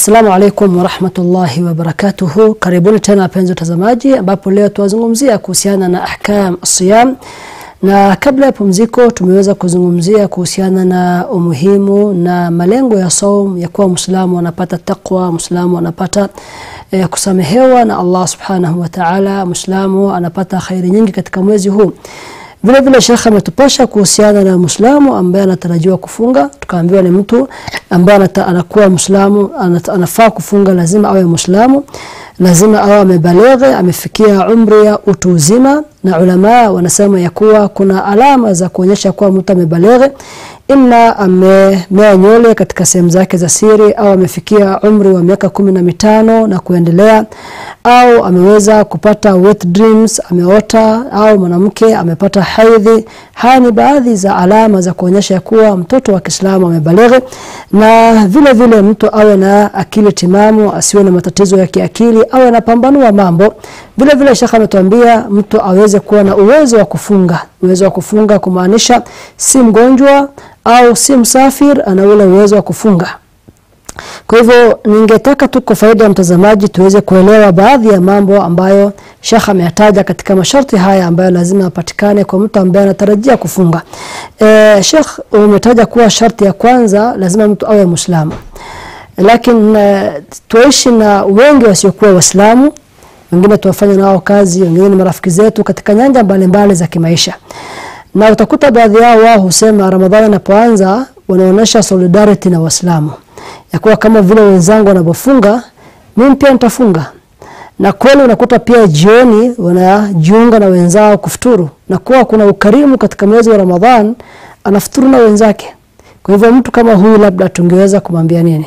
Assalamu alaikum warahmatullahi wabarakatuhu. Karibuni tena wapenzi watazamaji, ambapo leo tuwazungumzia kuhusiana na ahkam siyam, na kabla ya pumziko tumeweza kuzungumzia kuhusiana na umuhimu na malengo ya saum, ya kuwa Muislamu anapata taqwa, Muislamu anapata eh, kusamehewa na Allah subhanahu wa ta'ala, Muislamu anapata khairi nyingi katika mwezi huu. Vile vile Sheikh ametupasha kuhusiana na Muislamu ambaye anatarajiwa kufunga, tukaambiwa ni mtu ambaye anata- anakuwa Muislamu anata- anafaa kufunga, lazima awe Muislamu, lazima awe amebaleghe, amefikia umri ya utu uzima, na ulama wanasema ya kuwa kuna alama za kuonyesha kuwa mtu amebaleghe ima amemea nywele katika sehemu zake za siri au amefikia umri wa miaka kumi na mitano na kuendelea au ameweza kupata wet dreams ameota au mwanamke amepata haidhi haya ni baadhi za alama za kuonyesha ya kuwa mtoto wa Kiislamu amebaleghe na vile vile mtu awe na akili timamu asiwe na matatizo ya kiakili awe anapambanua mambo vile vile shekha ametuambia mtu aweze kuwa na uwezo wa kufunga uwezo wa kufunga kumaanisha si mgonjwa au si msafir ana ule uwezo wa kufunga kwa hivyo ningetaka tu kwa faida ya mtazamaji tuweze kuelewa baadhi ya mambo ambayo Sheikh ameyataja katika masharti haya ambayo lazima yapatikane kwa mtu ambaye anatarajia kufunga. E, Sheikh umetaja kuwa sharti ya kwanza lazima mtu awe Muislamu. Lakini uh, tuishi na wengi wasiokuwa Waislamu, wengine tuwafanya nao kazi, wengine ni marafiki zetu katika nyanja mbalimbali za kimaisha. Na utakuta baadhi yao wao husema Ramadhani inapoanza wanaonyesha solidarity na Waislamu ya kuwa kama vile wenzangu wanavyofunga mimi pia nitafunga na kweli unakuta pia jioni wanajiunga na wenzao kufuturu na kuwa kuna ukarimu katika mwezi wa Ramadhan anafuturu na wenzake kwa hivyo mtu kama huyu labda tungeweza kumwambia nini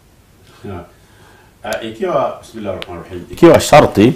Uh, ikiwa bismillahirrahmanirrahim ikiwa sharti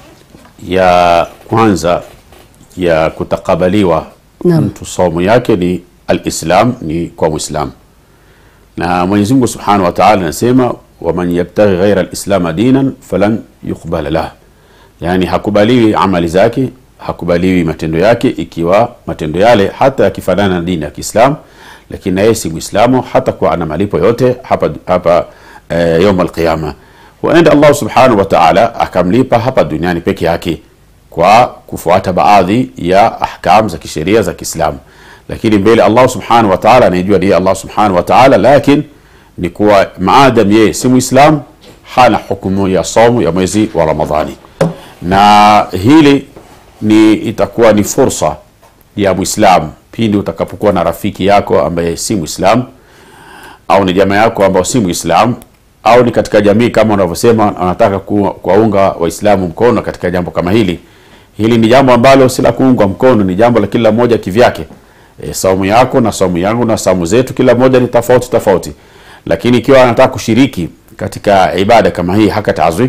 ya kwanza ya kutakabaliwa Naam. mtu saumu yake ni alislam ni kwa muislam na Mwenyezi Mungu Subhanahu wa Ta'ala anasema waman yabtaghi ghaira alislam dinan falan yuqbala lah yani hakubaliwi amali zake hakubaliwi matendo yake ikiwa matendo yale hata yakifanana na dini ya Kiislamu lakini na yeye si Muislamu hata kwa ana malipo yote hapa hapa eh, يوم القيامه huenda Allah Subhanahu wa Ta'ala akamlipa hapa duniani peke yake kwa kufuata baadhi ya ahkam za kisheria za Kiislamu lakini mbele Allah Subhanahu wa Ta'ala anajua ni Allah Subhanahu wa Ta'ala lakini ni kuwa maadam yeye si Muislam hana hukumu ya somu ya mwezi wa Ramadhani na hili ni itakuwa ni fursa ya Muislam pindi utakapokuwa na rafiki yako ambaye si Muislam au ni jamaa yako ambao si Muislam au ni katika jamii kama unavyosema anataka ku- kuwaunga Waislamu mkono katika jambo kama hili. Hili ni jambo ambalo si la kuungwa mkono, ni jambo la kila mmoja kivyake. E, saumu yako na saumu yangu na saumu zetu kila moja ni tofauti tofauti, lakini ikiwa anataka kushiriki katika ibada kama hii hakatazwi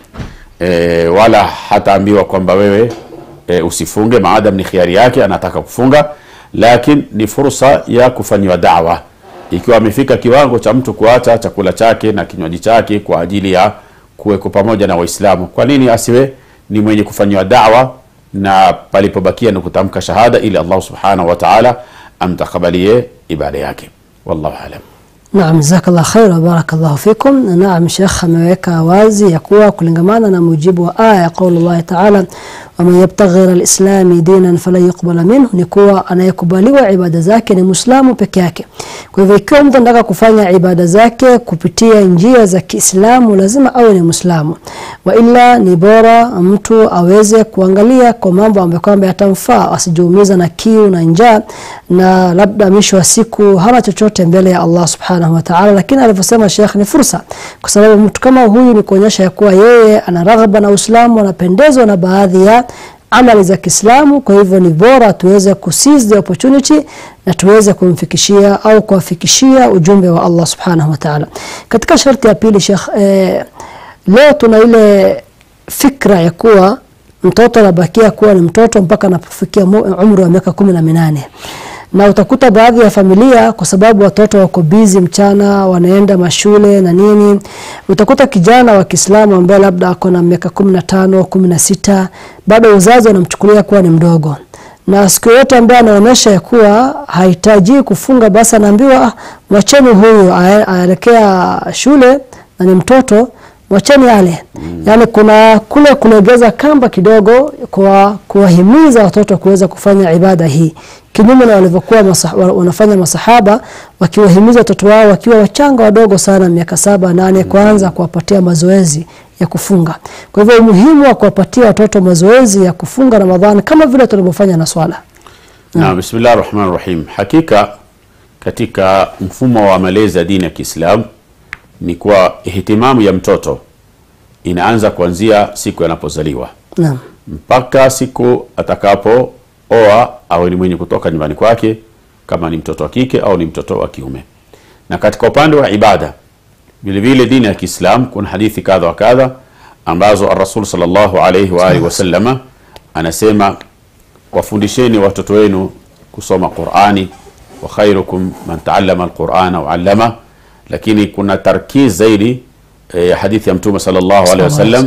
e, wala hataambiwa kwamba wewe e, usifunge maadam ni khiari yake anataka kufunga lakini ni fursa ya kufanyiwa dawa ikiwa amefika kiwango cha mtu kuacha chakula chake na kinywaji chake kwa ajili ya kuweko pamoja na waislamu kwa nini asiwe ni mwenye kufanyiwa dawa na palipobakia ni kutamka shahada ili allah subhanahu wa taala amtakabalie ibada yake wallahu alam Naam, jazakallah khair wa barakallahu fikum. Na Naam, Sheikh ameweka wazi ya kuwa kulingamana na mujibu wa aya ya qauli Allah Ta'ala, waman yabtaghi ghayra al-islami dinan falan yuqbala minhu, ni kuwa anayekubaliwa ibada zake ni Muislamu peke yake. Kwa hivyo ikiwa mtu anataka kufanya ibada zake kupitia njia za Kiislamu lazima awe ni Muislamu, wa ila ni bora mtu aweze kuangalia kwa mambo ambayo kwamba yatamfaa, asijiumiza na kiu na njaa, na labda mwisho wa siku hana chochote mbele ya Allah subhanahu wa ta'ala. Lakini alivyosema Sheikh ni fursa, kwa sababu mtu kama huyu ni kuonyesha ya kuwa yeye ana raghaba na Uislamu, anapendezwa na baadhi ya amali za Kiislamu. Kwa hivyo ni bora tuweze kuseize the opportunity na tuweze kumfikishia au kuwafikishia ujumbe wa Allah subhanahu wa ta'ala. Katika sharti ya pili Sheikh, eh, leo tuna ile fikra ya kuwa mtoto anabakia kuwa ni mtoto mpaka anapofikia mu- umri wa miaka kumi na minane na utakuta baadhi ya familia kwa sababu watoto wako bizi mchana wanaenda mashule na nini utakuta kijana wa Kiislamu ambaye labda ako na miaka kumi na tano kumi na sita bado uzazi wanamchukulia kuwa ni mdogo na siku yote ambaye anaonyesha ya kuwa hahitaji kufunga basi anaambiwa "Ah, mwacheni huyu ae- aelekea shule na ni mtoto mwacheni yale mm. yaani kuna kule kulegeza kamba kidogo kwa kuwahimiza watoto kuweza kufanya ibada hii kinyume na walivyokuwa masa, wa- wanafanya masahaba wakiwahimiza watoto wao wakiwa wachanga wadogo sana miaka saba nane kwanza kuwapatia mazoezi ya kufunga kwa hivyo umuhimu wa kuwapatia watoto mazoezi ya kufunga ramadhani kama vile tulivyofanya na swala na bismillah rahman rahim hakika katika mfumo wa malezi ya dini ya kiislam ni kuwa ihtimamu ya mtoto inaanza kuanzia siku anapozaliwa naam mpaka siku atakapooa awe ni mwenye kutoka nyumbani kwake kama ni mtoto wa kike au ni mtoto wa kiume na katika upande wa ibada vile vile dini ya kiislam kuna hadithi kadha wa kadha ambazo arasul salllahu alaihi waalihi wasallama anasema wafundisheni watoto wenu kusoma qurani wa khairukum man taallama alqurana waallama lakini kuna tarkiz zaidi eh, ya hadithi ya mtume salllahu alehi wasallam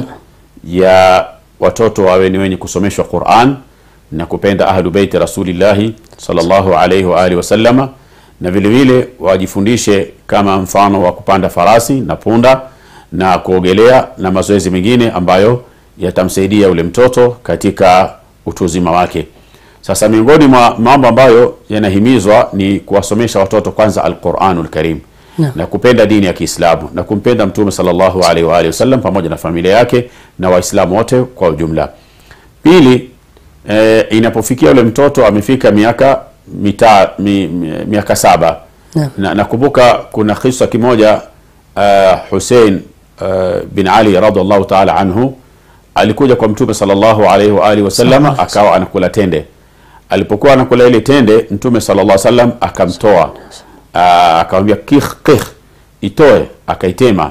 ya watoto wawe ni wenye kusomeshwa quran na kupenda ahlu beiti rasulillahi salllahu alaihi waalihi wasallama na vile vile wajifundishe kama mfano wa kupanda farasi na punda na kuogelea na mazoezi mengine ambayo yatamsaidia ule mtoto katika utu uzima wake sasa miongoni mwa mambo ambayo yanahimizwa ni kuwasomesha watoto kwanza alquranu lkarim Naam. na kupenda dini ya kiislamu na kumpenda mtume salllahu alaihi waalihi wasallam pamoja na familia yake na waislamu wote kwa ujumla pili e, inapofikia ule mtoto amefika miaka mita, mi, mi, miaka saba Naam. na nakumbuka kuna kisa kimoja uh, husein uh, bin ali radiallahu taala anhu alikuja kwa mtume salllahu alaihi waalihi wasallama akawa anakula tende alipokuwa anakula ile tende mtume sallallahu alaihi wasallam akamtoa Ah, akamwambia kih kih itoe akaitema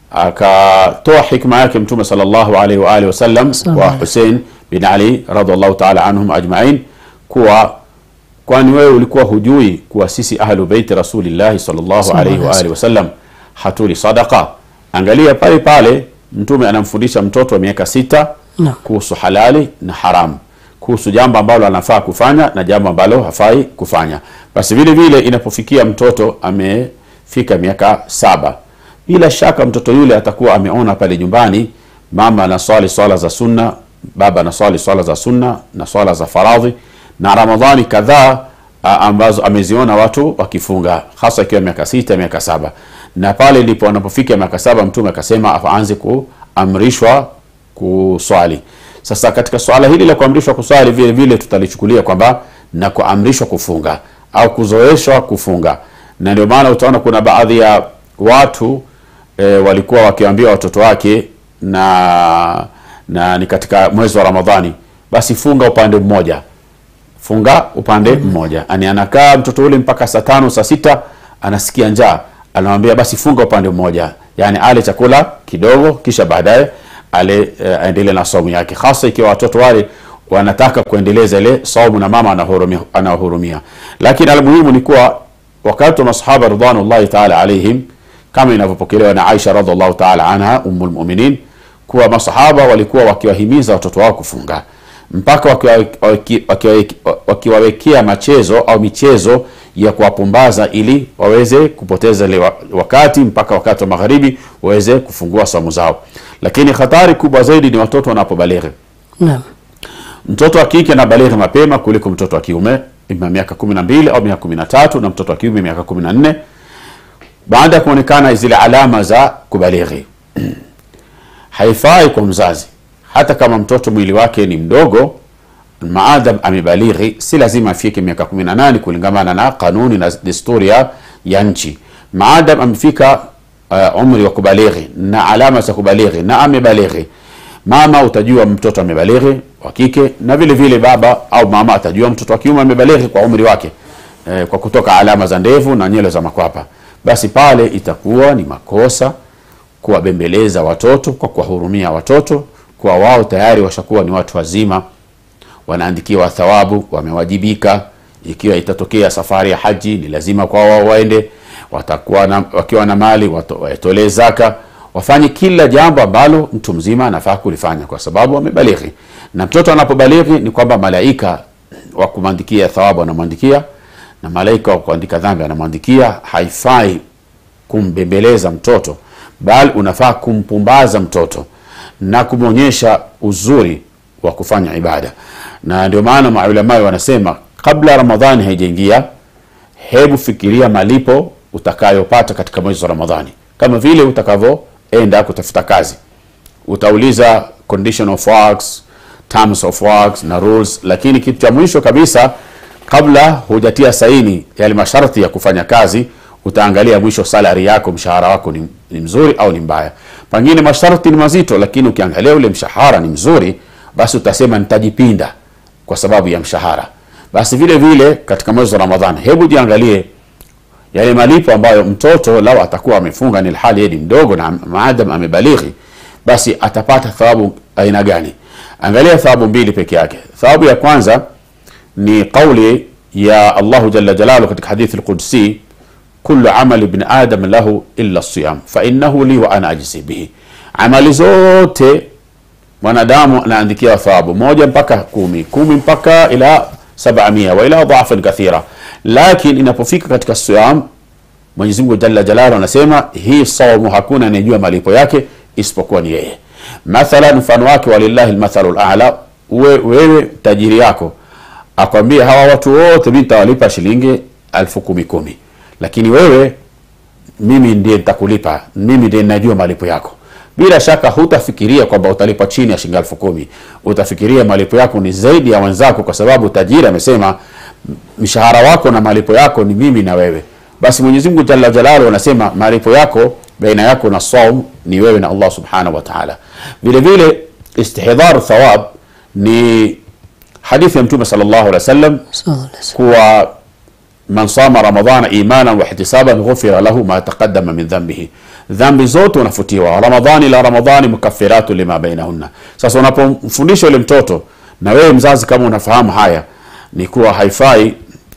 akatoa hikma yake mtume sallallahu alaihi wa alihi wasallam Sallallahu wa alaihi. Hussein bin Ali radhiallahu ta'ala anhum ajma'in kuwa kwani wewe ulikuwa hujui kuwa sisi ahlu beiti rasulillahi sallallahu alaihi wa alihi wasallam hatuli sadaqa angalia pale pale mtume anamfundisha mtoto wa miaka sita Naam. kuhusu halali na haramu kuhusu jambo ambalo anafaa kufanya na jambo ambalo hafai kufanya basi vile vile inapofikia mtoto amefika miaka saba bila shaka mtoto yule atakuwa ameona pale nyumbani mama anaswali swala za sunna baba anaswali swala za sunna na swala za faradhi na ramadhani kadhaa a- ambazo ameziona watu wakifunga hasa ikiwa miaka sita miaka saba na pale ndipo anapofika miaka saba mtume akasema aanze kuamrishwa kuswali sasa katika swala hili la kuamrishwa kuswali vile vile tutalichukulia kwamba na kuamrishwa kufunga au kuzoeshwa kufunga na ndio maana utaona kuna baadhi ya watu e, walikuwa wakiambia watoto wake na na ni katika mwezi wa ramadhani basi funga upande mmoja funga upande mmoja yani anakaa mtoto ule mpaka saa tano saa sita anasikia njaa anamwambia basi funga upande mmoja yani ale chakula kidogo kisha baadaye ale uh, aendelee na saumu yake hasa ikiwa watoto wale wanataka kuendeleza ile saumu na mama anahurumia, anahurumia lakini almuhimu ni kuwa wakati wa masahaba ridwanullahi taala alaihim kama inavyopokelewa na aisha radiallahu taala anha umu lmuminin kuwa masahaba walikuwa wakiwahimiza watoto wao kufunga mpaka wakiwawekea waki, waki, waki machezo au michezo ya kuwapumbaza ili waweze kupoteza ile wa- wakati mpaka wakati wa magharibi waweze kufungua somo zao lakini hatari kubwa zaidi ni watoto wanapobalighi naam mtoto wa kike anabalighi mapema kuliko mtoto wa kiume ima miaka kumi na mbili au miaka kumi na tatu na mtoto wa kiume miaka kumi na nne baada ya kuonekana zile alama za kubalighi haifai kwa mzazi hata kama mtoto mwili wake ni mdogo maadam amebalighi si lazima afike miaka 18 kulingamana na kanuni na desturi ya, ya nchi maadam amefika uh, umri wa kubalighi na alama za kubalighi na amebalighi mama utajua mtoto amebalighi wa kike na vile vile baba au mama atajua mtoto wa kiume amebalighi kwa umri wake eh, kwa kutoka alama za ndevu na nywele za makwapa basi pale itakuwa ni makosa kuwabembeleza watoto kwa kuwahurumia watoto kwa wao tayari washakuwa ni watu wazima wanaandikiwa thawabu wamewajibika ikiwa itatokea safari ya haji ni lazima kwa wao waende watakuwa na, wakiwa na mali wato- waitolee zaka wafanye kila jambo ambalo mtu mzima anafaa kulifanya kwa sababu wamebalighi na mtoto anapobalighi ni kwamba malaika wa kumwandikia thawabu anamwandikia na malaika wa kuandika dhambi anamwandikia haifai kumbembeleza mtoto bali unafaa kumpumbaza mtoto na kumwonyesha uzuri wa kufanya ibada na ndio maana maulamai wanasema kabla ramadhani haijaingia hebu fikiria malipo utakayopata katika mwezi wa ramadhani kama vile utakavyoenda kutafuta kazi utauliza condition of works terms of works na rules lakini kitu cha mwisho kabisa kabla hujatia saini yale masharti ya kufanya kazi utaangalia mwisho salary yako mshahara wako ni, ni mzuri au ni mbaya pengine masharti ni mazito lakini ukiangalia ule mshahara ni mzuri basi utasema nitajipinda kwa sababu ya mshahara basi vile vile katika mwezi wa ramadhani hebu jiangalie yale malipo ambayo mtoto lao atakuwa amefunga ni hali yeye ni mdogo na maadam amebalighi basi atapata thawabu aina gani angalia thawabu mbili peke yake thawabu ya kwanza ni qauli ya allahu jalla jalalu katika hadithi lqudsi kullu amali ibn adam lahu illa siyam fainahu li wa ana ajzi bihi amali zote mwanadamu anaandikiwa thawabu moja mpaka kumi kumi mpaka ila sabamia wa ila dhafan kathira lakin inapofika katika siyam mwenyezi mungu jalla jalalu anasema hii saumu hakuna anayejua malipo yake isipokuwa ni yeye mathalan mfano wake walillahi lmathalu lala we, wewe tajiri yako akwambia hawa watu wote mi nitawalipa shilingi elfu kumi kumi lakini wewe mimi ndiye nitakulipa mimi ndiye najua malipo yako bila shaka hutafikiria kwamba utalipa chini ya shilingi elfu kumi utafikiria malipo yako ni zaidi ya wenzako kwa sababu tajiri amesema mshahara wako na malipo yako ni mimi na wewe basi mwenyezi mungu jalla jalalu anasema malipo yako baina yako na saum ni wewe na allah subhanahu wa taala vile vile istihdharu thawab ni hadithi ya mtume sal llahu alih wa sallam kuwa man sama ramadana imanan wahtisaban ghufira lahu ma taqadama min dhambihi dhambi zote unafutiwa ramadhani ila ramadhani mukafiratu lima bainahunna sasa unapomfundisha yule mtoto na wewe mzazi kama unafahamu haya ni kuwa haifai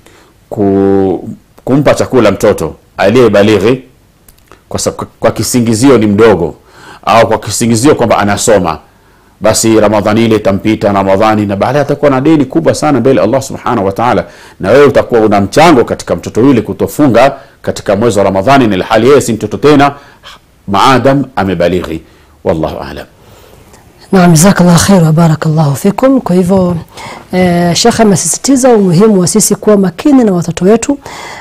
ku, kumpa chakula mtoto aliyebalighi kwa, sa- kwa kisingizio ni mdogo au kwa kisingizio kwamba anasoma basi ramadhani ile itampita ramadhani na baadaye atakuwa na deni kubwa sana mbele ya allah subhanahu wa taala na wewe utakuwa una mchango katika mtoto yule kutofunga katika mwezi wa ramadhani na ilhali yeye si mtoto tena maadam amebalighi wallahu alam Naam, jazakallah khair wa barakallahu fikum. Kwa hivyo eh, shekhe amesisitiza umuhimu wa sisi kuwa makini na watoto wetu,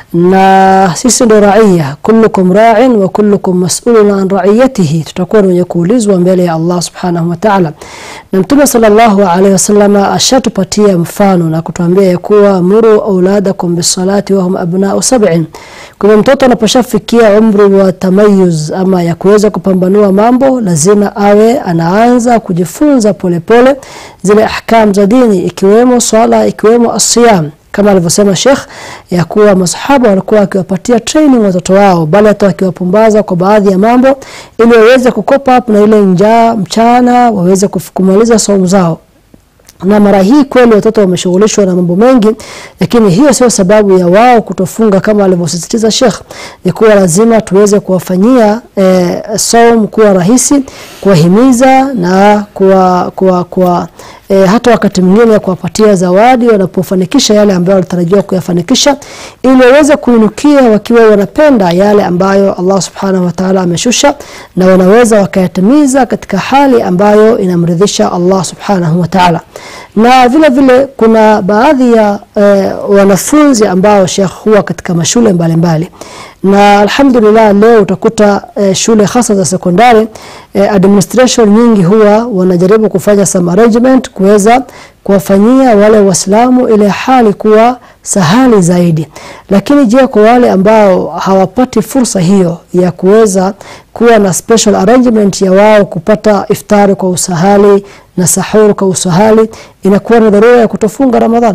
na sisi ndo raia, kullukum ra'in wa kullukum mas'ulun an ra'iyatihi, tutakuwa ni wenye kuulizwa mbele ya Allah subhanahu wa ta'ala. Na Mtume sallallahu alaihi wasallam ashatupatia mfano na kutuambia ya kuwa muru auladakum bisalati wa hum abna'u sab'in. Kwa hivyo mtoto anaposhafikia umri wa tamayuz ama ya kuweza kupambanua mambo, lazima awe anaanza kujifunza polepole pole, zile ahkam za dini ikiwemo swala ikiwemo asiyam kama alivyosema Sheikh ya kuwa masahaba walikuwa wakiwapatia training watoto wao, bali hata wakiwapumbaza kwa baadhi ya mambo ili waweze kukopa up na ile njaa mchana, waweze kuf- kumaliza saumu zao na mara hii kweli watoto wameshughulishwa na mambo mengi, lakini hiyo sio sababu ya wao kutofunga kama alivyosisitiza Sheikh. Ni kuwa lazima tuweze kuwafanyia eh, saum kuwa rahisi, kuwahimiza na kuwa, kuwa, kuwa eh, hata wakati mwingine kuwapatia zawadi wanapofanikisha yale ambayo walitarajiwa kuyafanikisha, ili waweze kuinukia wakiwa wanapenda yale ambayo Allah subhanahu wa ta'ala ameshusha, na wanaweza wakayatimiza katika hali ambayo inamridhisha Allah subhanahu wa ta'ala na vile vile kuna baadhi ya eh, wanafunzi ambao Sheikh huwa katika mashule mbalimbali mbali. na alhamdulillah leo utakuta eh, shule hasa za sekondari eh, administration nyingi huwa wanajaribu kufanya some arrangement kuweza kuwafanyia wale waislamu ile hali kuwa sahali zaidi lakini je kwa wale ambao hawapati fursa hiyo ya kuweza kuwa na special arrangement ya wao kupata iftari kwa usahali na sahur kwa usahali inakuwa ni dharura ya kutofunga ramadhan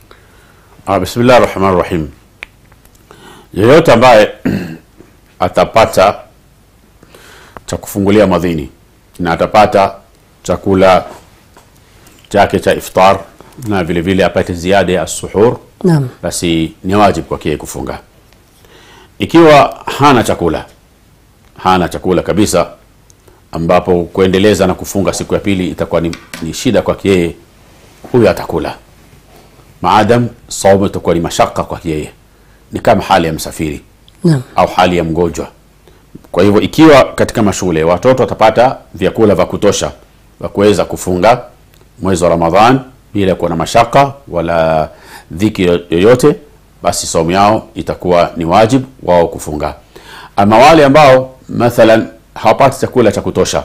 Ah, bismillah rahman rahim yeyote ambaye atapata cha kufungulia madhini na atapata chakula chake cha iftar na vile vile apate ziada ya suhur naam basi ni wajibu kwake yeye kufunga ikiwa hana chakula hana chakula kabisa ambapo kuendeleza na kufunga siku ya pili itakuwa ni, ni shida kwake yeye huyo atakula maadam saumu itakuwa ni mashaka kwake yeye ni kama hali ya msafiri naam au hali ya mgonjwa kwa hivyo ikiwa katika mashule watoto watapata vyakula vya kutosha vya kuweza kufunga mwezi wa ramadhan bila kuwa na mashaka wala dhiki yoyote basi saumu yao itakuwa ni wajib wao kufunga ama wale ambao mathalan hawapati chakula cha kutosha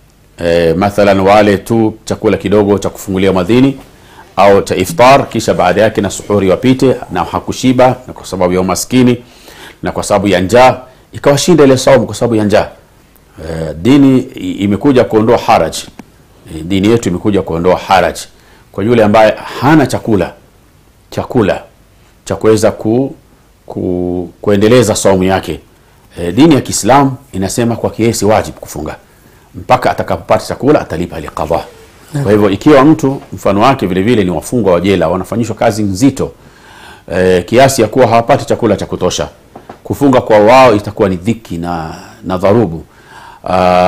e, mathalan wale tu chakula kidogo cha kufungulia madhini au cha iftar kisha baada yake na suhuri wapite na hakushiba na kwa sababu ya umaskini na kwa sababu ya njaa ikawashinda ile saumu kwa sababu ya njaa e, dini i- imekuja kuondoa haraj e, dini yetu imekuja kuondoa haraj kwa yule ambaye hana chakula chakula cha kuweza ku, ku, kuendeleza saumu yake e, dini ya kiislamu inasema kwa kiesi wajib kufunga mpaka atakapopata chakula atalipa ile qadha kwa hivyo ikiwa mtu mfano wake vile vile ni wafungwa wa jela wanafanyishwa kazi nzito e, kiasi ya kuwa hawapati chakula cha kutosha kufunga kwa wao itakuwa ni dhiki na, na dharubu uh,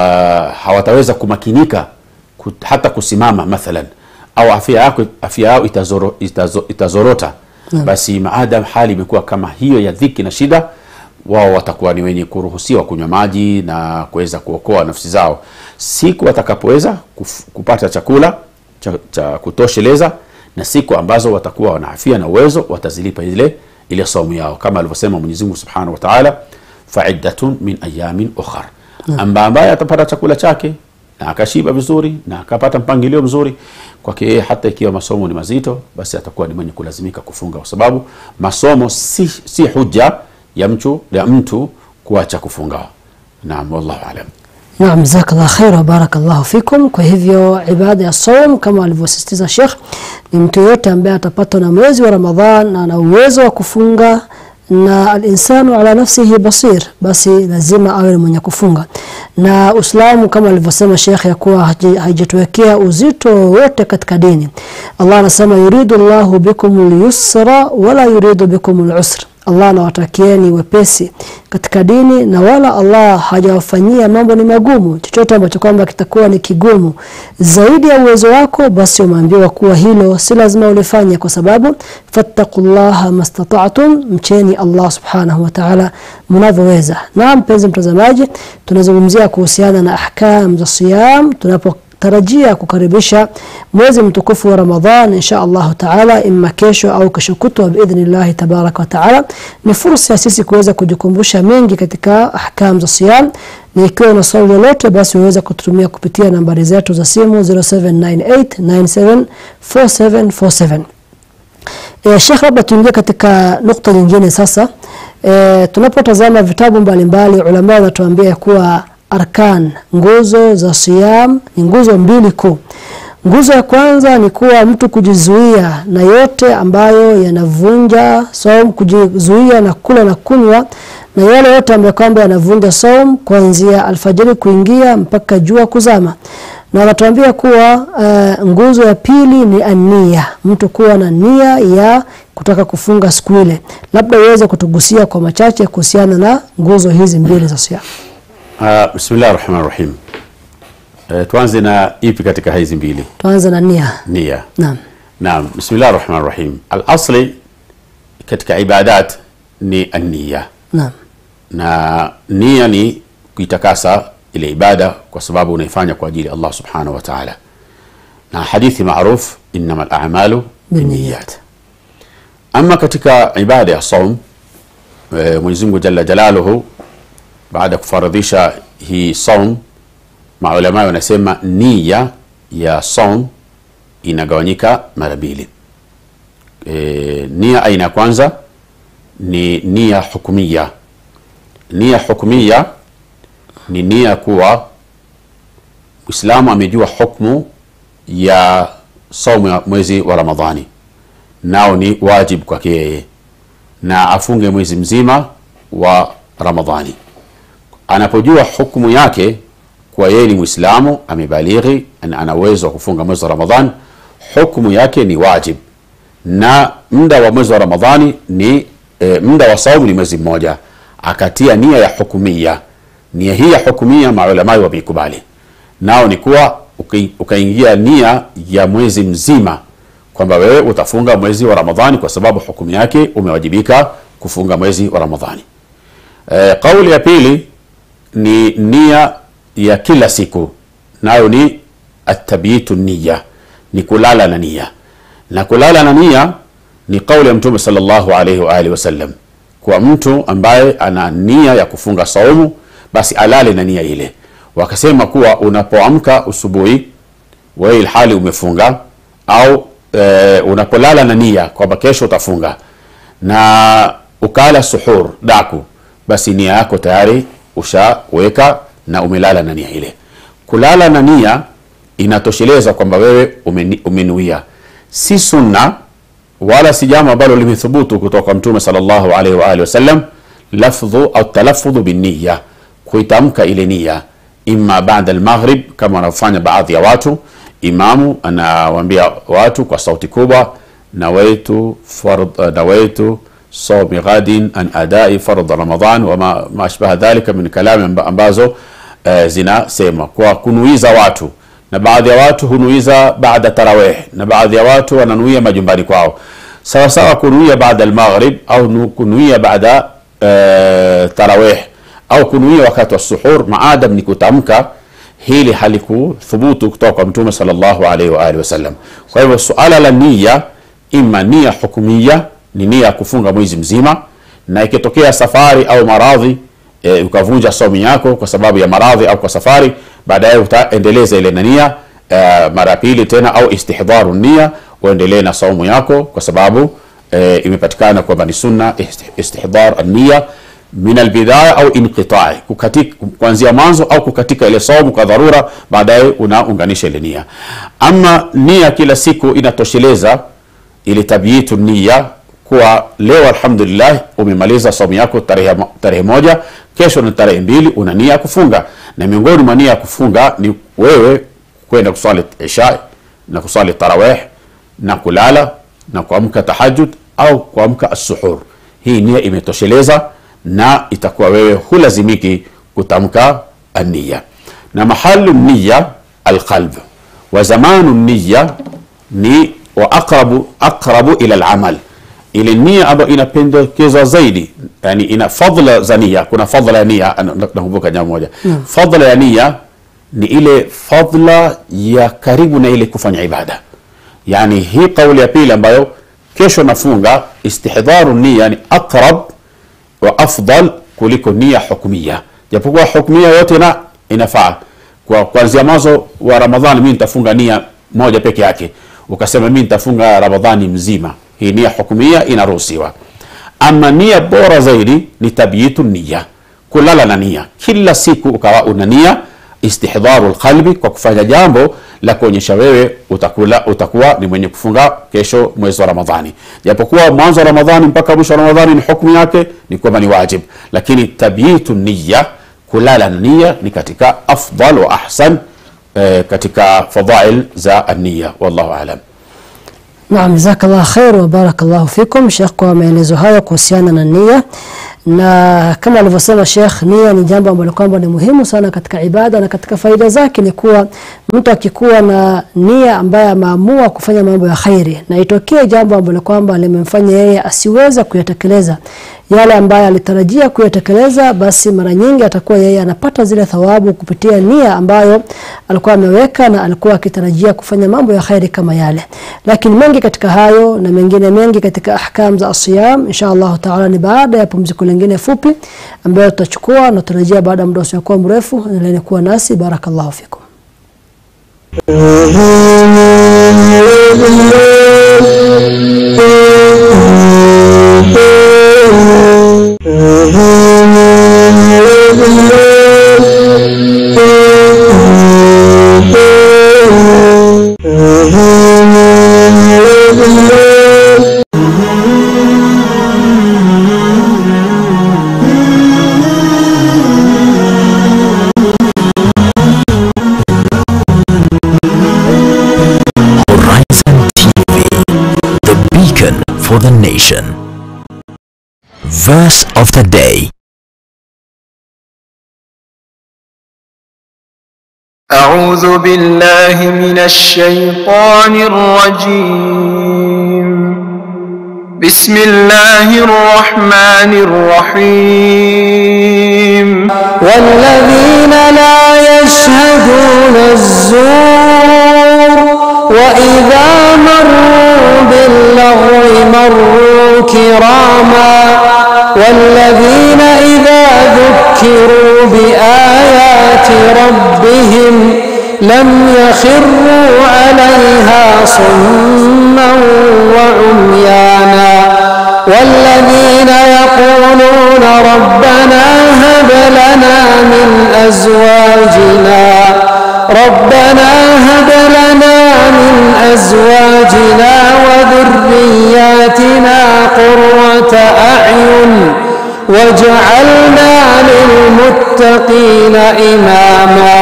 hawataweza kumakinika kut, hata kusimama mathalan au afya yako afya yao itazoro, itazo, itazorota Naam. basi maadam hali imekuwa kama hiyo ya dhiki na shida wao watakuwa ni wenye kuruhusiwa kunywa maji na kuweza kuokoa nafsi zao siku watakapoweza kuf- kupata chakula cha, cha kutosheleza na siku ambazo watakuwa wana afia na uwezo watazilipa ile ile saumu yao kama alivyosema Mwenyezi Mungu Subhanahu wa Ta'ala faiddatun min ayamin ukhar amba ambaye atapata chakula chake na akashiba vizuri na akapata mpangilio mzuri kwake yeye hata ikiwa masomo ni mazito basi atakuwa ni mwenye kulazimika kufunga kwa sababu masomo si, si huja ya mtu ya mtu kuacha kufunga naam wallahu alam Naam, jazakallah khair wa barakallahu fikum. Kwa hivyo ibada ya saum kama alivyosisitiza Sheikh ni mtu yote ambaye atapatwa na mwezi wa Ramadhan na ana uwezo wa kufunga na alinsanu ala nafsihi basir, basi lazima awe ni mwenye kufunga. Na Uislamu kama alivyosema Sheikh ya kuwa haji- haijatuwekea uzito wote katika dini. Allah anasema yuridu Allahu bikum al-yusra wala yuridu bikum al-usra. Allah anawatakieni wepesi katika dini na wala Allah hajawafanyia mambo ni magumu. Chochote ambacho kwamba kitakuwa ni kigumu zaidi ya uwezo wako, basi umeambiwa kuwa hilo si lazima ulifanye, kwa sababu fattaqullaha mastata'tum, mcheni Allah subhanahu wa ta'ala mnavyoweza. Na mpenzi mtazamaji, tunazungumzia kuhusiana na ahkam za siyam tunapo tarajia kukaribisha mwezi mtukufu wa Ramadhan insha Allah taala, imma kesho au kesho kutwa biidhnillahi tabaraka wa taala. Ni fursa ya sisi kuweza kujikumbusha mengi katika ahkam za siyam, na ikiwa una swali lolote, basi unaweza kututumia kupitia nambari zetu za simu 0798974747. E, Sheikh, labda tuingie katika nukta nyingine sasa. E, tunapotazama vitabu mbalimbali ulama wanatuambia ya kuwa arkan, nguzo za siyam ni nguzo mbili kuu. Nguzo ya kwanza ni kuwa mtu kujizuia na yote ambayo yanavunja saum, kujizuia na kula na kunywa na yale yote ambayo kwamba yanavunja saum kuanzia alfajiri kuingia mpaka jua kuzama na wanatuambia kuwa uh, nguzo ya pili ni ania, mtu kuwa na nia ya kutaka kufunga siku ile. Labda uweze kutugusia kwa machache kuhusiana na nguzo hizi mbili za siamu. uh, bismillah rahman rahim uh, tuanze na ipi katika hizi mbili Tuanze na nia. nia Naam, naam bismillah rahman rahim alasli katika ibadat ni ania naam, na nia ni kuitakasa ile ibada kwa sababu unaifanya kwa ajili ya Allah subhanahu wa ta'ala na hadithi maruf innama al-a'malu binniyat ama katika ibada ya saum e, Mwenyezi Mungu jalla jalaluhu baada ya kufaradhisha hii saum maulama wanasema nia ya saum inagawanyika mara mbili e, nia aina ya kwanza ni nia hukumia nia hukumia ni nia kuwa Muislamu amejua hukmu ya saumu ya mwezi wa Ramadhani, nao ni wajib kwake yeye, na afunge mwezi mzima wa Ramadhani. Anapojua hukmu yake kuwa yeye ni Muislamu, amebalighi na ana uwezo wa kufunga mwezi wa Ramadhani, hukmu yake ni wajib, na muda wa mwezi wa Ramadhani ni e, muda wa saumu ni mwezi mmoja, akatia nia ya hukumia. Nia hii ya hukumia maulamai wameikubali, nao ni kuwa uki- ukaingia nia ya mwezi mzima kwamba wewe utafunga mwezi wa Ramadhani kwa sababu hukumu yake umewajibika kufunga mwezi wa Ramadhani. E, kauli ya pili ni nia ya kila siku nayo ni atabitu niya ni kulala na nia na kulala na nia ni kauli ya mtume sallallahu alaihi wa alihi wasallam kwa mtu ambaye ana nia ya kufunga saumu basi alale na nia ile wakasema kuwa unapoamka usubuhi wewe ilhali umefunga au e, unapolala na nia kwamba kesho utafunga na ukala suhur daku basi nia yako tayari ushaweka na umelala na nia ile kulala na nia inatosheleza kwamba wewe umeni- umenuia si sunna wala si jambo ambalo limethubutu kutoka kwa mtume sallallahu alaihi wa alihi wasallam lafdhu au talaffudhu binniya kuitamka ile nia imma baada almaghrib kama wanavyofanya baadhi ya watu imamu anawaambia watu kwa sauti kubwa nawaitu fard nawaitu saumi ghadin an adai fard ramadan wama ma ashbaha dhalika min kalami amba- ambazo eh, zinasema kwa kunuiza watu na baadhi ya watu hunuiza baada tarawih na baadhi ya watu wananuia majumbani kwao sawa sawa kunuia baada almaghrib au nu- kunuia baada uh, tarawih au kunuia wakati wa suhur maadam ni kutamka hili halikuthubutu kutoka kwa mtume sallallahu alaihi wa alihi wasallam kwa hivyo suala la nia ima nia hukumia ni nia ya kufunga mwezi mzima na ikitokea safari au maradhi e, ukavunja somi yako kwa sababu ya maradhi au kwa safari baadaye utaendeleza ile nania e, mara ya pili tena au istihdharu nia uendelee na saumu yako kwa sababu e, imepatikana kwamba ni sunna isti- istihdhar nia min albidaya au inqitai kukatika kuanzia mwanzo au kukatika ile saumu kwa dharura baadaye unaunganisha ile nia ama nia kila siku inatosheleza ile tabyitu nia kuwa leo alhamdulillah umemaliza saumu yako tarehe, mo- tarehe moja kesho ni tarehe mbili una nia ya kufunga na miongoni mwa nia ya kufunga ni wewe kwenda kuswali isha na kuswali tarawih na kulala na kuamka tahajud au kuamka assuhur hii nia imetosheleza na itakuwa wewe hulazimiki kutamka ania na mahalu niya alqalb wa zamanu niya ni wa aqrabu, aqrabu ila alamal ile nia ambayo inapendekezwa zaidi yani ina fadla za nia kuna fadla ya nia na- na- nakumbuka jambo moja fadla ya nia ni ile fadla ya karibu na ile kufanya ibada yani hii kauli ya pili ambayo kesho nafunga istihdharu nia ni aqrab wa afdal kuliko nia hukmia japokuwa hukmia yote na inafaa kwa kuanzia mwanzo wa ramadhani mimi nitafunga nia moja peke yake ukasema mimi nitafunga ramadhani mzima hii nia hukmia inaruhusiwa ama nia bora zaidi ni tabyitu nia kulala na nia kila siku ukawa una nia istihdharu lqalbi kwa kufanya jambo la kuonyesha wewe utakula, utakuwa ni mwenye kufunga kesho mwezi wa ramadhani japokuwa mwanzo wa ramadhani mpaka mwisho wa ramadhani ni hukmu yake ni kwamba ni wajib lakini tabyitu niya kulala na nia ni katika afdal wa ahsan eh, katika fadail za ania wallahu alam Naam, jazakallah khair wa barakallahu fikum Sheikh kwa maelezo hayo kuhusiana na nia, na kama alivyosema Sheikh, nia ni jambo ambalo kwamba ni muhimu sana katika ibada, na katika faida zake ni kuwa mtu akikuwa na nia ambaye ameamua kufanya mambo ya khairi na itokee jambo ambalo kwamba limemfanya yeye asiweze kuyatekeleza yale ambayo alitarajia kuyatekeleza, basi mara nyingi atakuwa yeye anapata zile thawabu kupitia nia ambayo alikuwa ameweka na alikuwa akitarajia kufanya mambo ya khairi kama yale. Lakini mengi katika hayo na mengine mengi katika ahkam za asiyam, insha Allah taala ni baada ya pumziko lingine fupi ambayo tutachukua na tutarajia baada ya muda usiokuwa mrefu. Endeleni kuwa nasi, barakallahu fikum. Horizon TV, the beacon for the nation. Verse of the day. أعوذ بالله من الشيطان الرجيم بسم الله الرحمن الرحيم والذين لا يشهدون الزور وإذا مروا باللغو مروا كراما والذين إذا ذكروا بآيات ربهم لم يخروا عليها صما وعميانا والذين يقولون ربنا هب لنا من أزواجنا ربنا هب لنا من أزواجنا وذرياتنا قرة أعين واجعلنا للمتقين إماما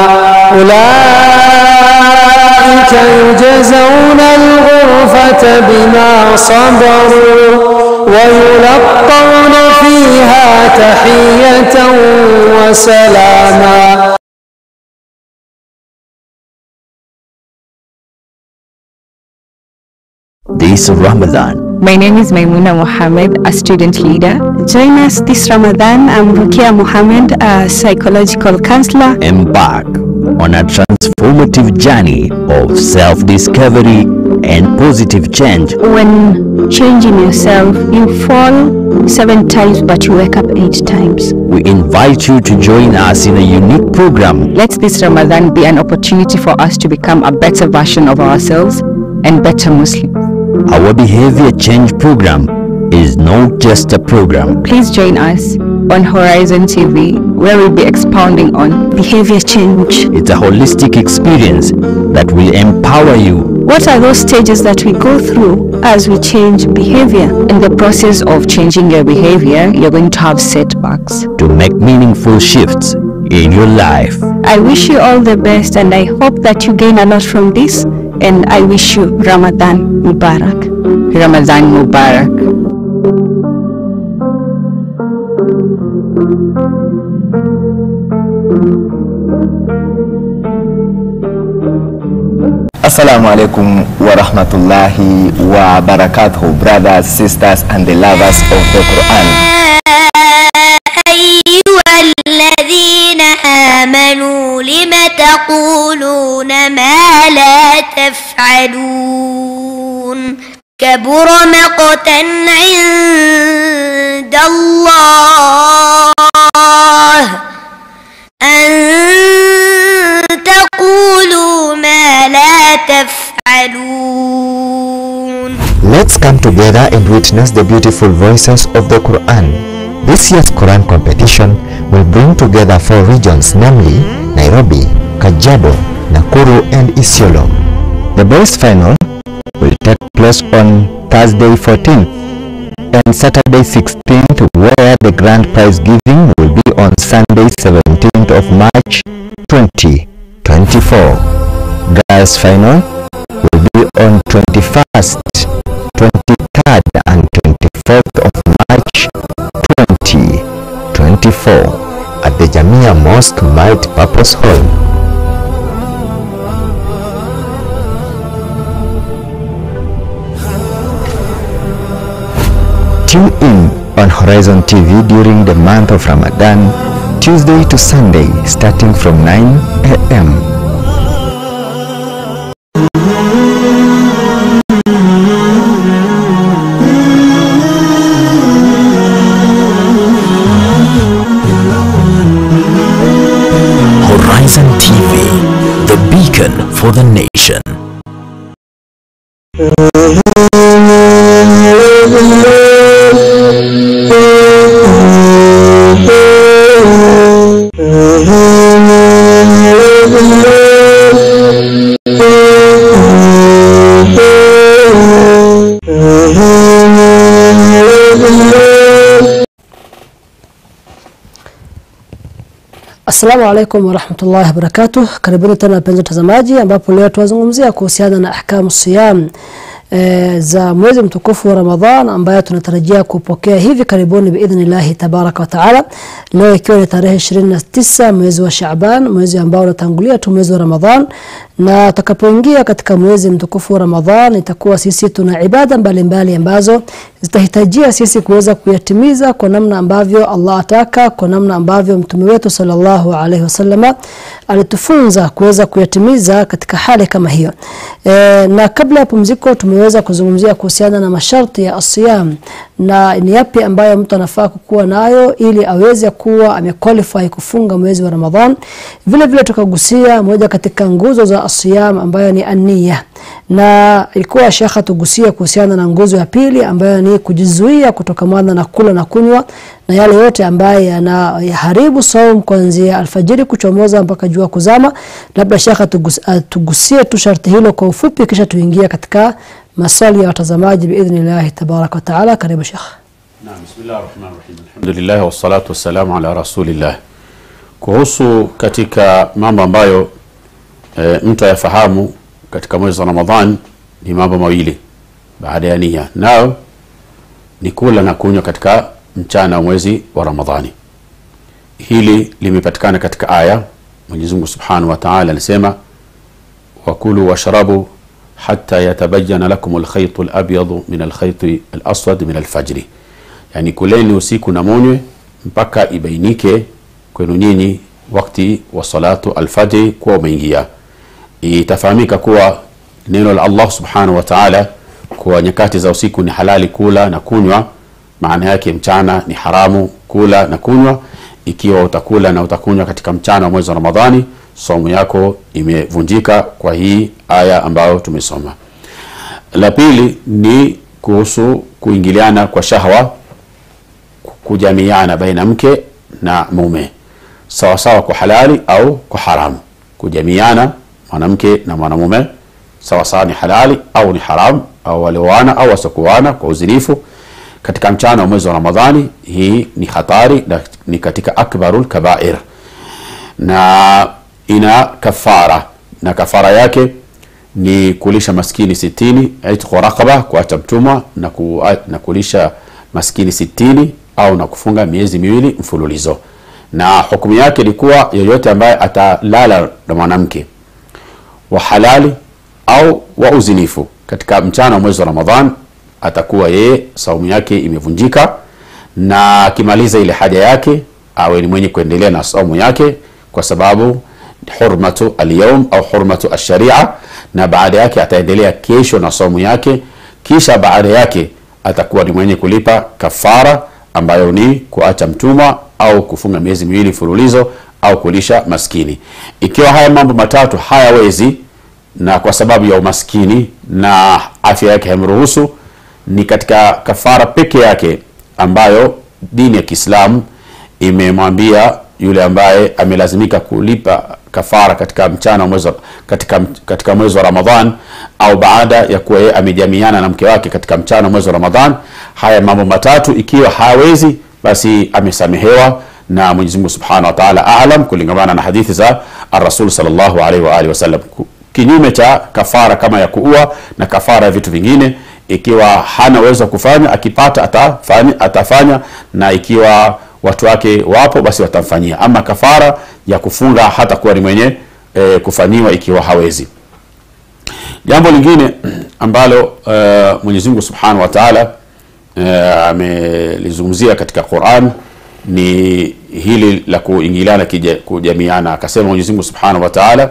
أولئك يجزون الغرفة بما صبروا ويلقون فيها تحية وسلاما This Ramadan, My name is Maimuna Mohammed, a student leader. Join us this Ramadan. I'm Rukia Mohammed, a psychological counselor. embark on a transformative journey of self discovery and positive change. When changing yourself, you fall seven times but you wake up eight times. We invite you to join us in a unique program Let this Ramadan be an opportunity for us to become a better version of ourselves and better Muslims. Our behavior change program is not just a program, Please join us on Horizon TV where we'll be expounding on behavior change. it's a holistic experience that will empower you What are those stages that we go through as we change behavior? In the process of changing your behavior, you're going to have setbacks. to make meaningful shifts in your life. I wish you all the best and I hope that you gain a lot from this and I wish you Ramadan Mubarak. Ramadan Mubarak. Assalamu alaikum wa rahmatullahi wa barakatuh, brothers, sisters, and the lovers of the Quran. أيها الذين آمنوا لم تقولون ما لا تفعلون كبر مقتا عند الله أن تقولوا ما لا تفعلون Let's come together and witness the beautiful voices of the Quran. This year's Quran competition will bring together four regions, namely Nairobi, Kajiado, Nakuru, and Isiolo. The boys' final will take place on Thursday 14th and Saturday 16th, where the grand prize giving will be on Sunday 17th of March 2024. Girls' final will be on 21st, 23rd, and 24th of March 2024 at the Jamia Mosque Multi-Purpose Hall. Tune in on Horizon TV during the month of Ramadan, Tuesday to Sunday, starting from 9 a.m. Horizon TV, the beacon for the nation. Assalamu alaikum warahmatullahi wabarakatuh. Karibuni tena wapenzi watazamaji, ambapo leo tunazungumzia kuhusiana na ahkamu siyam e, za mwezi mtukufu wa Ramadhan ambayo tunatarajia kupokea hivi karibuni biidhnillahi tabaraka wa taala. Leo ikiwa ni tarehe 29 mwezi wa Shaaban, mwezi ambao unatangulia tu mwezi wa Ramadhan, na tutakapoingia katika mwezi mtukufu wa Ramadhan itakuwa sisi tuna ibada mbalimbali ambazo zitahitajia sisi kuweza kuyatimiza kwa namna ambavyo Allah ataka, kwa namna ambavyo mtume wetu sallallahu alaihi wasallama alitufunza kuweza kuyatimiza katika hali kama hiyo. E, na kabla ya pumziko tumeweza kuzungumzia kuhusiana na masharti ya asiyam na ni yapi ambayo mtu anafaa kukuwa nayo ili aweze kuwa amequalify kufunga mwezi wa Ramadhan. Vile vile tukagusia moja katika nguzo za asiyam ambayo ni ania na ilikuwa shekha tugusia kuhusiana na nguzo ya pili ambayo ni kujizuia kutokamana na kula na kunywa na yale yote ambayo yanaharibu saum kuanzia alfajiri kuchomoza mpaka jua kuzama. Labda shekha tugus, uh, tugusie tu sharti hilo kwa ufupi, kisha tuingia katika maswali ya watazamaji biidhnillahi tabaraka wa taala. Karibu shekha. Naam, bismillahir rahmanir rahim. Alhamdulillah wassalatu wassalamu ala rasulillah. Kuhusu katika mambo ambayo e, mtu ayafahamu katika mwezi wa Ramadhan ni mambo mawili baada ya nia, nao ni kula na kunywa katika mchana wa mwezi wa Ramadhani. Hili limepatikana katika aya Mwenyezi Mungu Subhanahu wa Ta'ala anasema wakulu washrabu hatta yatabayyana lakum alkhaytu alabyadu min alkhayti alaswad min alfajri, yani kuleni usiku na munywe mpaka ibainike kwenu nyinyi wakati wa salatu alfajri kuwa umeingia. Itafahamika kuwa neno la Allah subhanahu wa ta'ala kwa nyakati za usiku ni halali kula na kunywa, maana yake mchana ni haramu kula na kunywa. Ikiwa utakula na utakunywa katika mchana wa mwezi wa Ramadhani, somo yako imevunjika kwa hii aya ambayo tumesoma. La pili ni kuhusu kuingiliana kwa shahwa, kujamiana baina mke na mume sawa sawa kwa halali au kwa haramu. Kujamiana mwanamke na mwanamume sawa sawa ni halali au ni haramu, au walioana au wasiokuana kwa uzinifu katika mchana wa mwezi wa Ramadhani, hii ni hatari na ni katika akbarul kabair na ina kafara, na kafara yake ni kulisha maskini sitini, itqu raqaba, kuacha mtumwa na, ku, na kulisha maskini sitini au na kufunga miezi miwili mfululizo na hukumu yake ilikuwa yoyote ambaye atalala na mwanamke wa halali au wa uzinifu katika mchana wa mwezi wa Ramadhan atakuwa yeye saumu yake imevunjika, na akimaliza ile haja yake awe ni mwenye kuendelea na saumu yake, kwa sababu hurmatu alyawm au hurmatu asharia, na baada yake ataendelea kesho na saumu yake, kisha baada yake atakuwa ni mwenye kulipa kafara ambayo ni kuacha mtumwa au kufunga miezi miwili mfululizo au kulisha maskini. Ikiwa haya mambo matatu hayawezi, na kwa sababu ya umaskini na afya yake haimruhusu, ni katika kafara peke yake ambayo dini ya Kiislamu imemwambia yule ambaye amelazimika kulipa kafara katika mchana mwezi katika, katika mwezi wa Ramadhan au baada ya kuwa yeye amejamiana na mke wake katika mchana mwezi wa Ramadhan. Haya mambo matatu ikiwa hawezi, basi amesamehewa na Mwenyezi Mungu Subhanahu wa Ta'ala aalam, kulingamana na hadithi za Ar-Rasul sallallahu alaihi wa alihi wasallam. Kinyume cha kafara kama ya kuua na kafara ya vitu vingine, ikiwa hana uwezo wa kufanya, akipata atafanya, atafanya na ikiwa watu wake wapo basi watamfanyia. Ama kafara ya kufunga hata kuwa ni mwenye e, kufanyiwa ikiwa hawezi. Jambo lingine ambalo uh, Mwenyezi Mungu Subhanahu wa Ta'ala uh, amelizungumzia katika Qur'an ni hili la kuingiliana kujamiana. Akasema Mwenyezi Mungu Subhanahu wa Ta'ala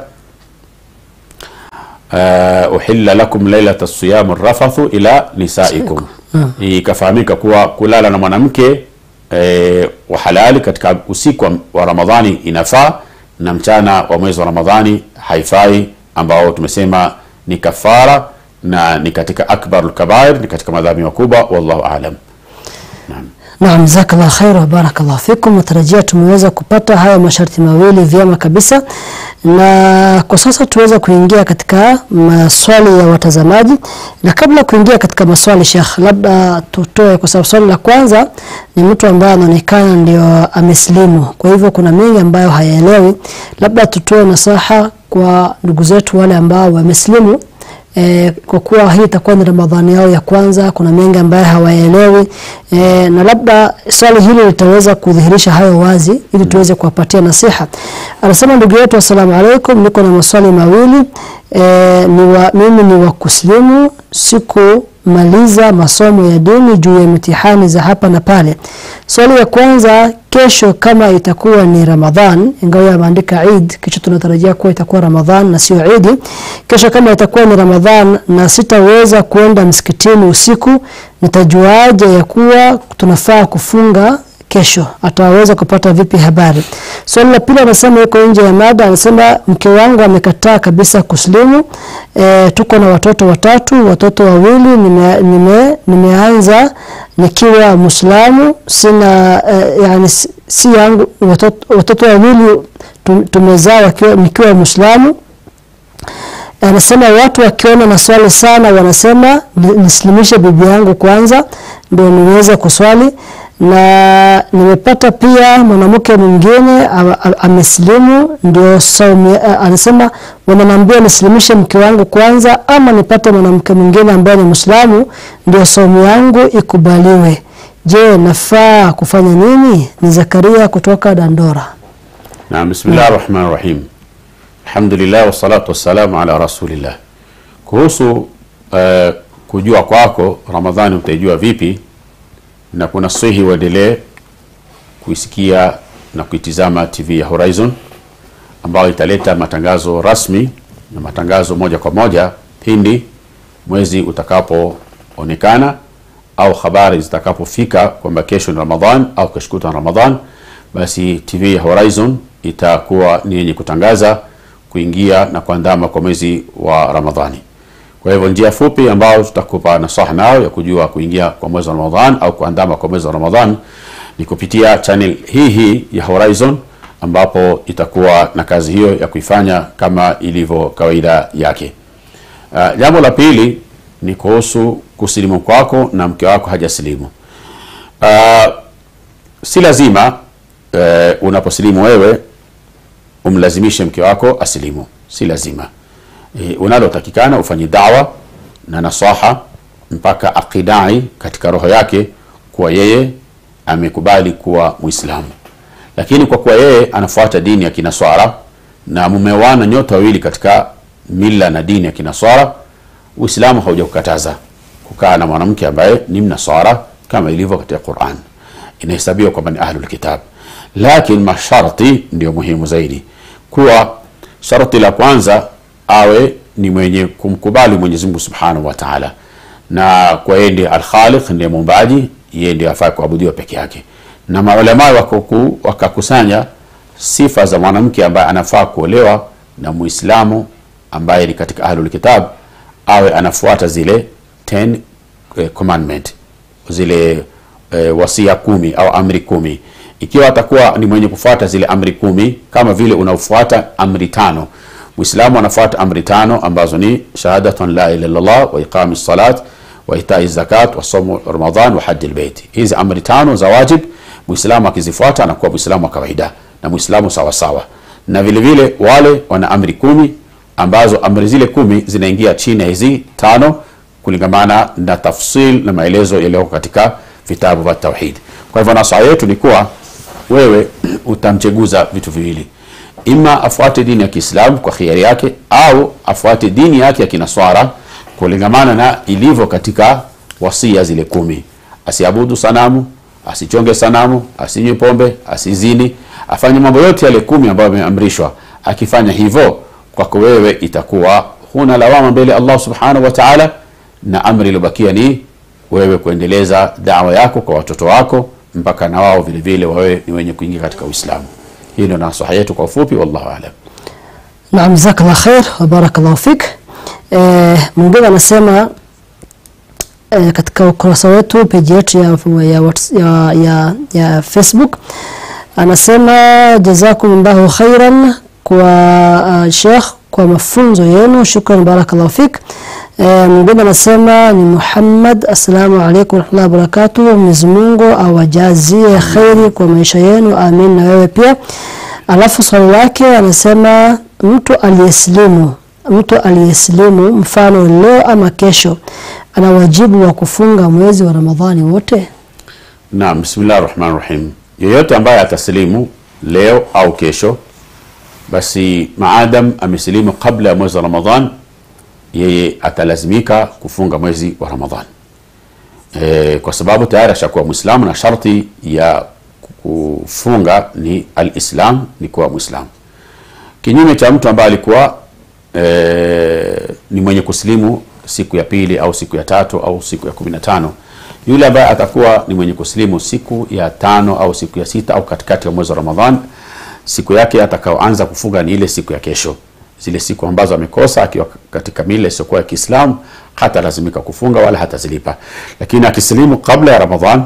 uh, uhilla lakum lailata siyam rafathu ila nisaikum, ikafahamika kuwa kulala na mwanamke E, wa halali katika usiku wa Ramadhani inafaa na mchana wa mwezi wa Ramadhani haifai, ambao tumesema ni kafara na ni katika akbarul kabair, ni katika madhambi makubwa. Wallahu aalam. Naam. Naam, jazakallah khair wa barakallah fikum. Natarajia tumeweza kupata haya masharti mawili vyema kabisa, na kwa sasa tuweza kuingia katika maswali ya watazamaji. Na kabla kuingia katika maswali, Sheikh, labda tutoe, kwa sababu swali la kwanza ni mtu ambaye anaonekana ndio amesilimu, kwa hivyo kuna mengi ambayo hayaelewi. Labda tutoe nasaha kwa ndugu zetu wale ambao wamesilimu E, kwa kuwa hii itakuwa ni Ramadhani yao ya kwanza, kuna mengi ambayo hawaelewi e, na labda swali hili litaweza kudhihirisha hayo wazi ili tuweze kuwapatia nasiha. Anasema ndugu yetu, assalamu alaikum, niko na maswali mawili e, ni wa, mimi ni wa kuslimu sikumaliza masomo ya dini juu ya mitihani za hapa na pale. Swali ya kwanza, kesho kama itakuwa ni Ramadhan, ingawa ameandika Eid, kesho tunatarajia kuwa itakuwa Ramadhan na sio Eid. Kesho kama itakuwa ni Ramadhan na sitaweza kuenda msikitini usiku, nitajuaje ya kuwa tunafaa kufunga kesho ataweza kupata vipi habari? Swali la pili anasema yuko nje ya mada, anasema mke wangu amekataa kabisa kuslimu. E, tuko na watoto watatu, watoto wawili nime, nime, nimeanza nikiwa Muislamu, sina e, yani si, si yangu watoto, watoto wawili tum- tumezaa wakiwa nikiwa Muislamu. Anasema watu wakiona maswali sana wanasema ni- nisilimishe bibi yangu kwanza ndio niweze kuswali na nimepata pia mwanamke mwingine a- a- amesilimu ndio saumu a- anasema wananiambia nisilimishe mke wangu kwanza ama nipate mwanamke mwingine ambaye ni Muislamu ndio saumu yangu ikubaliwe. Je, nafaa kufanya nini? Ni Zakaria kutoka Dandora. Naam, bismillah rahman rahim. Alhamdulillah wassalatu wassalamu ala rasulillah. Kuhusu uh, kujua kwako Ramadhani utaijua vipi, na kuna sihi uendelee kuisikia na kuitizama TV ya Horizon ambayo italeta matangazo rasmi na matangazo moja kwa moja pindi mwezi utakapoonekana au habari zitakapofika kwamba kesho ni Ramadhan au kesho kutwa ni Ramadhan, basi TV ya Horizon itakuwa ni yenye kutangaza kuingia na kuandama kwa mwezi wa Ramadhani. Kwa hivyo njia fupi ambayo tutakupa nasaha nayo ya kujua kuingia kwa mwezi wa Ramadhan au kuandama kwa mwezi wa Ramadhan ni kupitia channel hii hii ya Horizon ambapo itakuwa na kazi hiyo ya kuifanya kama ilivyo kawaida yake. Uh, jambo la pili ni kuhusu kusilimu kwako na mke wako hajasilimu. Uh, si lazima uh, unaposilimu wewe umlazimishe mke wako asilimu, si lazima. E, unalotakikana ufanye dawa na nasaha mpaka akidai katika roho yake kuwa yeye amekubali kuwa Muislamu, lakini kwa kuwa yeye anafuata dini ya Kinaswara na mumewana nyote wawili katika mila na dini ya Kinaswara, Uislamu haujakukataza kukaa na mwanamke ambaye ni Mnaswara kama ilivyo katika Qur'an, inahesabiwa kwamba ni ahlul kitab, lakini masharti ndio muhimu zaidi, kuwa sharti la kwanza awe ni mwenye kumkubali Mwenyezi Mungu Subhanahu wa Ta'ala, na kwa yeye ndiye al-Khaliq, ndiye muumbaji, yeye ndiye afaa kuabudiwa peke yake. Na maulama wakaku- wakakusanya sifa za mwanamke ambaye anafaa kuolewa na Muislamu ambaye ni katika ahlul kitab, awe anafuata zile 10 eh, commandment zile eh, wasia kumi au amri kumi. Ikiwa atakuwa ni mwenye kufuata zile amri kumi kama vile unaofuata amri tano Muislamu anafuata amri tano ambazo ni shahadatun la ilaha illallah wa iqami salat wa itai zakat wa somu Ramadhan wa haji albayt. Hizi amri tano za wajib Muislamu akizifuata anakuwa Muislamu wa kawaida na Muislamu sawa sawa. Na vile vile wale wana amri kumi ambazo amri zile kumi zinaingia chini ya hizi tano kulingamana na tafsil na maelezo yaliyoko katika vitabu vya tauhid. Kwa hivyo nasaha yetu ni kuwa wewe utamcheguza vitu viwili ima afuate dini ya Kiislamu kwa khiari yake au afuate dini yake ya Kinaswara kulingamana na ilivyo katika wasia zile kumi. Asiabudu sanamu, asichonge sanamu, asinywe pombe, asizini, afanye mambo yote yale kumi ambayo ameamrishwa. Akifanya hivyo, kwako wewe itakuwa huna lawama mbele ya Allah subhanahu wa ta'ala, na amri iliyobakia ni wewe kuendeleza dawa yako kwa watoto wako mpaka na wao vile vile wawe ni wenye kuingia katika Uislamu. Hii ndio nasaha yetu kwa ufupi, wallahu aalam. Naam, jazakallah khair wa barakallahu fik. Eh, mwingine anasema eh, katika ukurasa wetu peji yetu ya, ya, Whats- ya, ya, ya Facebook anasema jazakumullahu khairan kwa uh, Sheikh kwa mafunzo yenu, shukran barakallahu fik. Eh, mwingine anasema ni Muhammad, assalamu alaikum warahmatullahi wabarakatuh. Mwenyezi Mungu awajazie khairi kwa maisha yenu, amin. Na wewe pia. Alafu swali lake anasema mtu aliyesilimu mtu aliyesilimu mfano leo ama kesho ana wajibu wa kufunga mwezi wa Ramadhani wote? Naam, bismillah rahmani rahim. Yeyote ambaye atasilimu leo au kesho, basi maadam amesilimu kabla ya mwezi wa Ramadhan, yeye atalazimika kufunga mwezi wa Ramadhan e, kwa sababu tayari ashakuwa Mwislamu na sharti ya kufunga ni alislam, ni kuwa Mwislamu. Kinyume cha mtu ambaye alikuwa e, ni mwenye kusilimu siku ya pili au siku ya tatu au siku ya kumi na tano yule ambaye atakuwa ni mwenye kusilimu siku ya tano au siku ya sita au katikati ya mwezi wa Ramadhan, siku yake atakaoanza kufunga ni ile siku ya kesho. Zile siku ambazo amekosa akiwa katika mila isiyokuwa ya Kiislamu hata lazimika kufunga wala hatazilipa, lakini akisilimu kabla ya Ramadhan,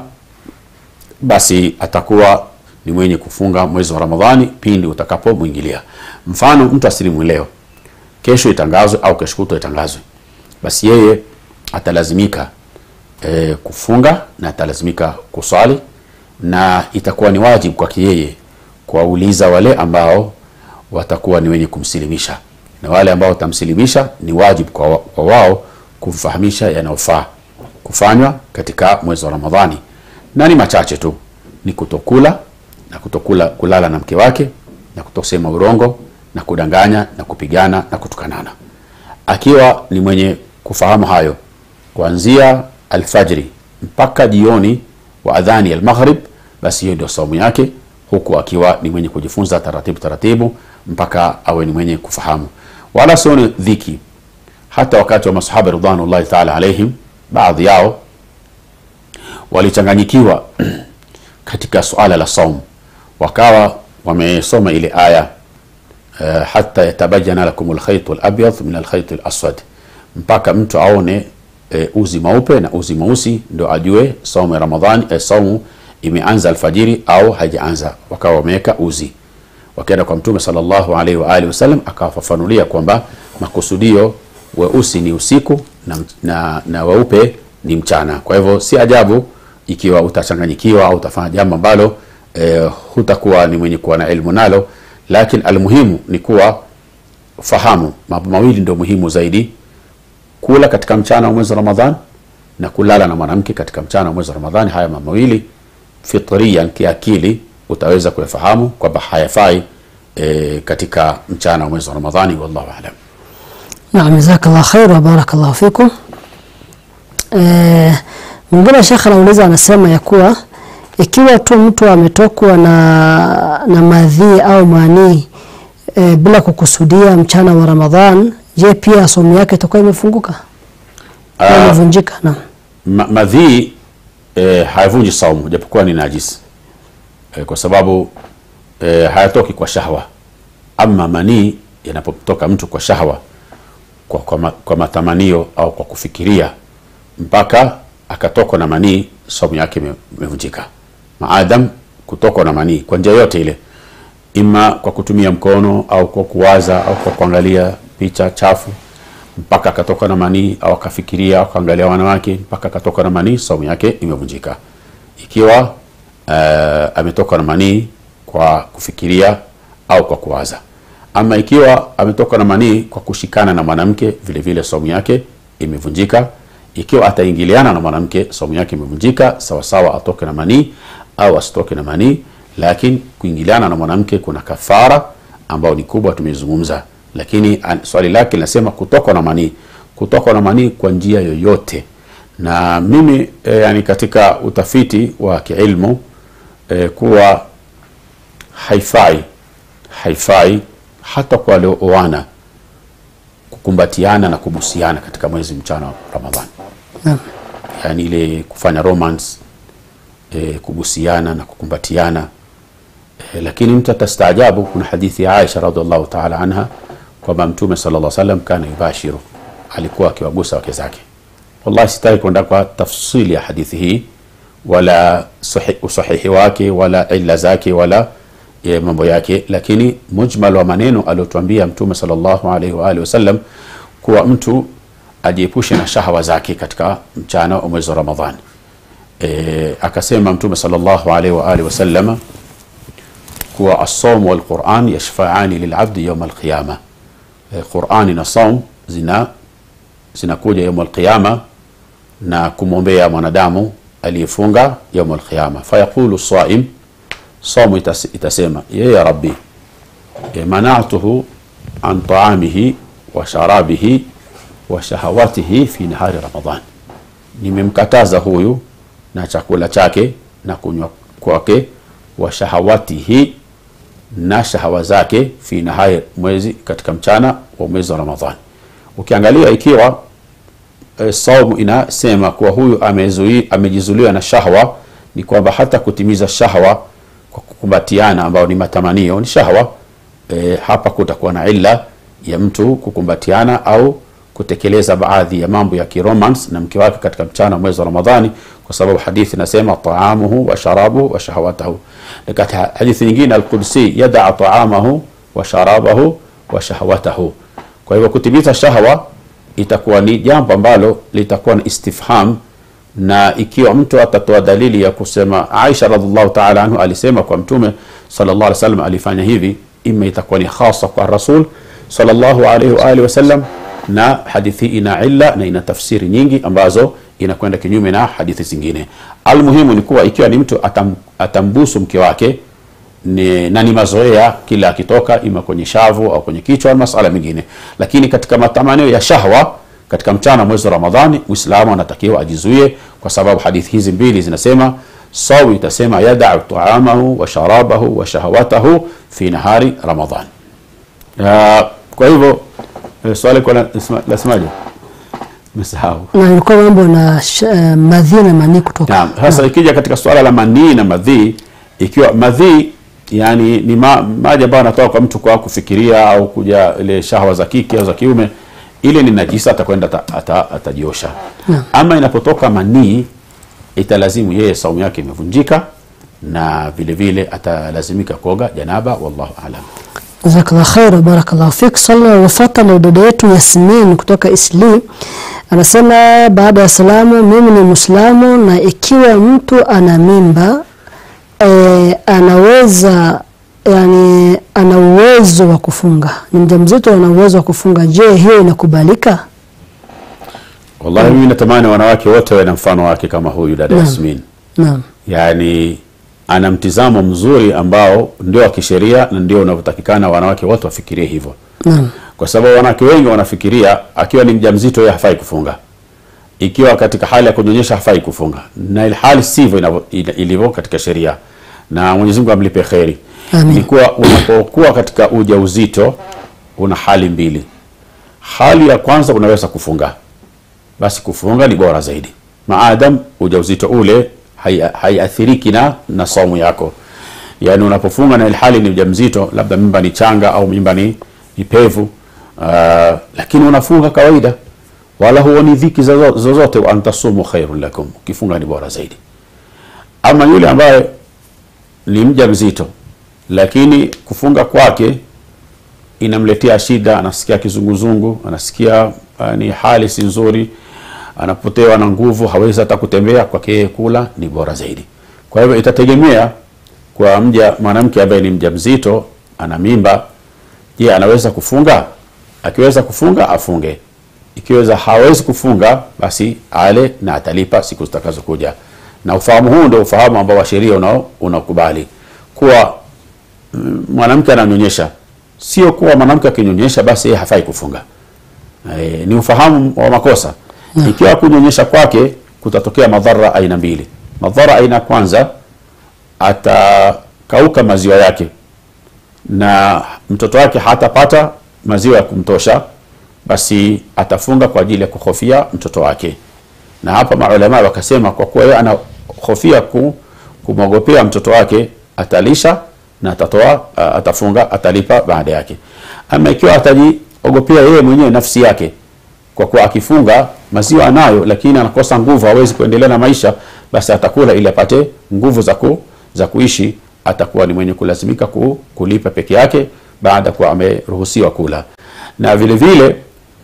basi atakuwa ni mwenye kufunga mwezi wa Ramadhani pindi utakapomwingilia. Mfano, mtu asilimu leo, kesho itangazwe au kesho kutwa itangazwe, basi yeye atalazimika e, kufunga na atalazimika kuswali na itakuwa ni wajibu kwake yeye kuwauliza wale ambao watakuwa ni wenye kumsilimisha na wale ambao watamsilimisha ni wajibu kwa, kwa wao kumfahamisha yanayofaa kufanywa katika mwezi wa Ramadhani, na ni machache tu, ni kutokula na kutokula kulala na mke wake na kutosema urongo na kudanganya na kupigana na kutukanana. Akiwa ni mwenye kufahamu hayo kuanzia alfajri mpaka jioni wa adhani ya almaghrib, basi hiyo ndio saumu yake, huku akiwa ni mwenye kujifunza taratibu taratibu mpaka awe ni mwenye kufahamu, wala sio ni dhiki. Hata wakati wa masahaba ridwanullahi taala alaihim, baadhi yao walichanganyikiwa katika suala la saum, wakawa wamesoma ile aya uh, hata yatabayana lakum alkhayt alabyad min alkhayt alaswad, mpaka mtu aone e, uzi mweupe na uzi mweusi ndo ajue saumu ya Ramadhani e, saumu imeanza alfajiri au haijaanza. Wakawa wameweka uzi, wakaenda kwa Mtume sallallahu alaihi wa alihi wasallam, akawafafanulia kwamba makusudio weusi ni usiku na, na, na weupe ni mchana. Kwa hivyo si ajabu ikiwa utachanganyikiwa au utafanya jambo ambalo e, hutakuwa ni mwenye kuwa na elimu nalo, lakini almuhimu ni kuwa fahamu mambo mawili ndio muhimu zaidi kula katika mchana wa mwezi wa Ramadhan na kulala na mwanamke katika mchana wa mwezi wa Ramadhani. Haya mambo mawili fitrian, kiakili utaweza kuyafahamu kwamba hayafai e, katika mchana wa mwezi wa Ramadhani. Wallahu aalam. Naam, jazakallah khair wa barakallahu fikum. Eh, mwingine shekhe anauliza anasema ya kuwa ikiwa tu mtu ametokwa na, na madhi au manii e, bila kukusudia mchana wa Ramadhan, je, pia somo yake itakuwa imefunguka au imevunjika? Naam. Ma, madhii e, hayavunji saumu japokuwa ni najisi e, kwa sababu e, hayatoki kwa shahwa. Ama manii yanapotoka mtu kwa shahwa, kwa, kwa, ma, kwa matamanio au kwa kufikiria mpaka akatokwa na manii, saumu yake imevunjika, maadam kutokwa na manii kwa njia yote ile, ima kwa kutumia mkono au kwa kuwaza au kwa kuangalia picha chafu mpaka akatoka na manii au akafikiria au akaangalia wanawake mpaka akatoka na manii, saumu yake imevunjika. Ikiwa uh, ametoka na manii kwa kufikiria au kwa kuwaza, ama ikiwa ametoka na manii kwa kushikana na mwanamke, vile vile saumu yake imevunjika. Ikiwa ataingiliana na mwanamke, saumu yake imevunjika, sawa sawa atoke na manii au asitoke na manii. Lakini kuingiliana na mwanamke kuna kafara ambayo ni kubwa, tumezungumza lakini swali lake linasema kutokwa na manii, kutokwa na manii kwa njia yoyote. Na mimi e, yani katika utafiti wa kiilmu e, kuwa haifai haifai hata kwa waliooana kukumbatiana na kubusiana katika mwezi mchana wa Ramadhani, yani ile kufanya romance e, kubusiana na kukumbatiana e, lakini mtu atastaajabu. Kuna hadithi ya Aisha radhiallahu ta'ala anha kwamba Mtume sallallahu alaihi wasallam kana yubashiru, alikuwa akiwagusa wake zake. Wallahi sitaki kwenda kwa tafsili ya hadithi hii wala usahihi wake wala illa zake wala e, mambo yake, lakini mujmal wa maneno aliyotuambia Mtume sallallahu alaihi wa alihi wasallam kuwa mtu ajiepushe na shahawa zake katika mchana wa mwezi wa Ramadhani. E, akasema Mtume sallallahu alaihi wa alihi wasallam kuwa as-sawm wal Qur'an yashfa'ani lil'abdi yawm al-qiyamah eh, qurani na saum zina zinakuja yaum alqiyama na kumwombea mwanadamu aliyefunga yaum alqiyama fayaqulu saim saumu itas, itasema ye ya rabbi eh, manatuhu an taamihi wa sharabihi wa shahawatihi fi nahari ramadan nimemkataza huyu na chakula chake na kunywa kwake wa shahawatihi na shahawa zake fi nahari mwezi katika mchana wa mwezi wa ramadhani ukiangalia ikiwa e, saumu inasema kuwa huyu amezui, amejizuliwa na shahwa ni kwamba hata kutimiza shahwa kwa kukumbatiana ambao ni matamanio ni shahwa e, hapa kutakuwa na illa ya mtu kukumbatiana au kutekeleza baadhi ya mambo ya kiromance na mke wake katika mchana mwezi wa ramadhani kwa sababu hadithi inasema taamuhu wa sharabuhu wa shahawatahu katika hadithi nyingine alqudsi yadaa taamahu wa sharabahu wa shahawatahu kwa hivyo kutimiza shahwa itakuwa ni jambo ambalo litakuwa na istifham na ikiwa mtu atatoa dalili ya kusema aisha radiallahu taala anhu alisema kwa mtume sallallahu alaihi wasallam alifanya hivi ima itakuwa ni khasa kwa rasul sallallahu alaihi wa alihi wasallam na hadithi ina illa na ina tafsiri nyingi ambazo inakwenda kinyume na hadithi zingine almuhimu ni kuwa ikiwa ni mtu atam, atambusu mke wake ni, na ni mazoea kila akitoka ima kwenye shavu au kwenye kichwa na masala mengine lakini katika matamanio ya shahwa katika mchana mwezi wa ramadhani muislamu anatakiwa ajizuie kwa sababu hadithi hizi mbili zinasema sawu itasema yadau taamahu wa sharabahu wa shahawatahu fi nahari ramadhan uh, kwa hivyo eh, swali kwa lasemaje mesahau na ilikuwa mambo na sh- eh, madhi na manii kutoka Naam, sasa ikija katika suala la manii na madhii, ikiwa madhii yani ni ma, maji ambayo anatoka kwa mtu kwa kufikiria au kuja ile shahwa za kike au za kiume, ile ni najisa, atakwenda ata, ata, atajiosha. Naam. Ama inapotoka manii, italazimu yeye saumu yake imevunjika na vile vile atalazimika kuoga janaba. Wallahu aalam. jazakallah khair barakallahu fik swali linalofuata na dada yetu yasmin kutoka isli anasema baada ya salamu mimi ni mwislamu na ikiwa mtu ana mimba e, anaweza yani ana uwezo wa kufunga ni mjamzito ana uwezo wa kufunga je hiyo inakubalika Wallahi mimi natamani wanawake wote wawe na mfano wake kama huyu dada Naam. Yasmin. naam yani ana mtizamo mzuri ambao ndio wa kisheria na ndio unavyotakikana wanawake wote wafikirie hivyo naam kwa sababu wanawake wengi wanafikiria akiwa ni mjamzito yeye hafai kufunga ikiwa katika hali ya kunyonyesha hafai kufunga na ilhali sivyo inavyo- ila- ilivyo katika sheria na Mwenyezi Mungu amlipe kheri Amin. ni kuwa unapokuwa katika ujauzito una hali mbili hali ya kwanza unaweza kufunga basi kufunga ni bora zaidi maadam ujauzito ule hai- haiathiriki na na saumu yako yaani unapofunga na ilhali ni mjamzito labda mimba ni changa au mimba ni, ni pevu uh, lakini unafunga kawaida wala huoni dhiki zozo- zozote wa antasumu khairun lakum ukifunga ni bora zaidi ama yule ambaye ni mja mzito lakini kufunga kwake inamletea shida anasikia kizunguzungu anasikia uh, ni hali si nzuri anapotewa na nguvu hawezi hata kutembea kwake yeye kula ni bora zaidi kwa hivyo itategemea kwa mja mwanamke ambaye ni mjamzito ana mimba je anaweza kufunga akiweza kufunga afunge ikiweza hawezi kufunga basi ale na atalipa siku zitakazokuja na ufahamu huu ndio ufahamu ambao wa sheria unao unakubali kuwa mm, mwanamke ananyonyesha sio kuwa mwanamke akinyonyesha basi yeye hafai kufunga e, ni ufahamu wa makosa ikiwa kunyonyesha kwake kutatokea madhara aina mbili madhara aina ya kwanza atakauka maziwa yake na mtoto wake hatapata maziwa ya kumtosha basi atafunga kwa ajili ya kuhofia mtoto wake na hapa maulama wakasema kwa kuwa yeye anahofia ku, kumwogopea mtoto wake atalisha na atatoa uh, atafunga atalipa baada yake ama ikiwa atajiogopea yeye mwenyewe nafsi yake kwa kuwa akifunga maziwa anayo lakini anakosa nguvu hawezi kuendelea na maisha basi atakula ili apate nguvu za ku, za kuishi atakuwa ni mwenye kulazimika ku, kulipa peke yake baada kuwa ameruhusiwa kula na vile vile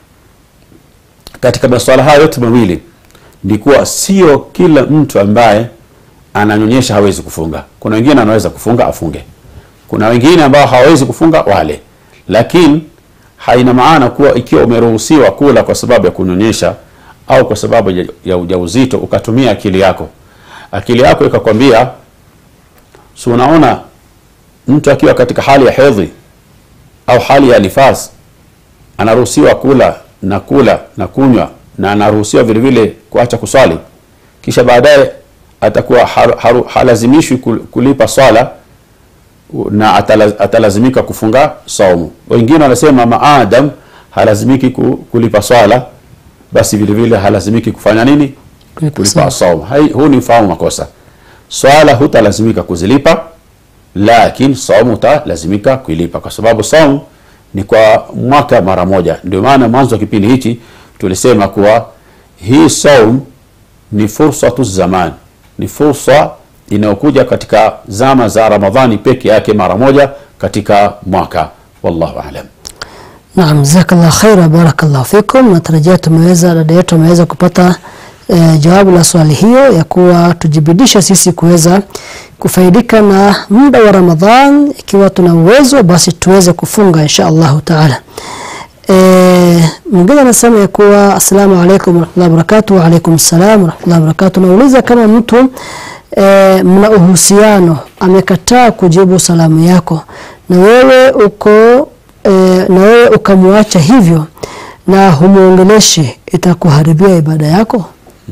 katika masuala haya yote mawili ni kuwa sio kila mtu ambaye ananyonyesha hawezi kufunga kuna wengine anaweza kufunga afunge kuna wengine ambao hawawezi kufunga wale lakini haina maana kuwa ikiwa umeruhusiwa kula kwa sababu ya kunyonyesha au kwa sababu ya, ya ujauzito ukatumia akili yako akili yako ikakwambia si unaona mtu akiwa katika hali ya hedhi au hali ya nifas anaruhusiwa kula na kula na kunywa na anaruhusiwa vile vile kuacha kuswali kisha baadaye atakuwa har, har, halazimishwi kul- kulipa swala na atala, atalazimika kufunga saumu wengine wanasema maadam halazimiki ku- kulipa swala basi vile vile halazimiki kufanya nini kulipa saumu Hai- huu ni mfahamu makosa swala hutalazimika kuzilipa lakini saumu utalazimika kuilipa kwa sababu saumu ni kwa mwaka mara moja ndio maana mwanzo wa kipindi hichi tulisema kuwa hii saum ni fursa tu zaman ni fursa inayokuja katika zama za ramadhani peke yake mara moja katika mwaka wallahu alam Naam, jazakallah khaira, barakallahu fikum. Natarajia tumeweza dada yetu ameweza kupata e, jawabu la swali hiyo ya kuwa tujibidisha sisi kuweza kufaidika na muda wa Ramadhan, ikiwa tuna uwezo basi tuweze kufunga insha Allahu taala. E, mwingine anasema ya kuwa assalamu alaikum warahmatullahi wabarakatuh. Wa alaikum salam warahmatullahi wabarakatuh. Nauliza kama mtu e, mna uhusiano amekataa kujibu salamu yako na wewe uko e, na wewe ukamwacha hivyo na humuongeleshi itakuharibia ibada yako?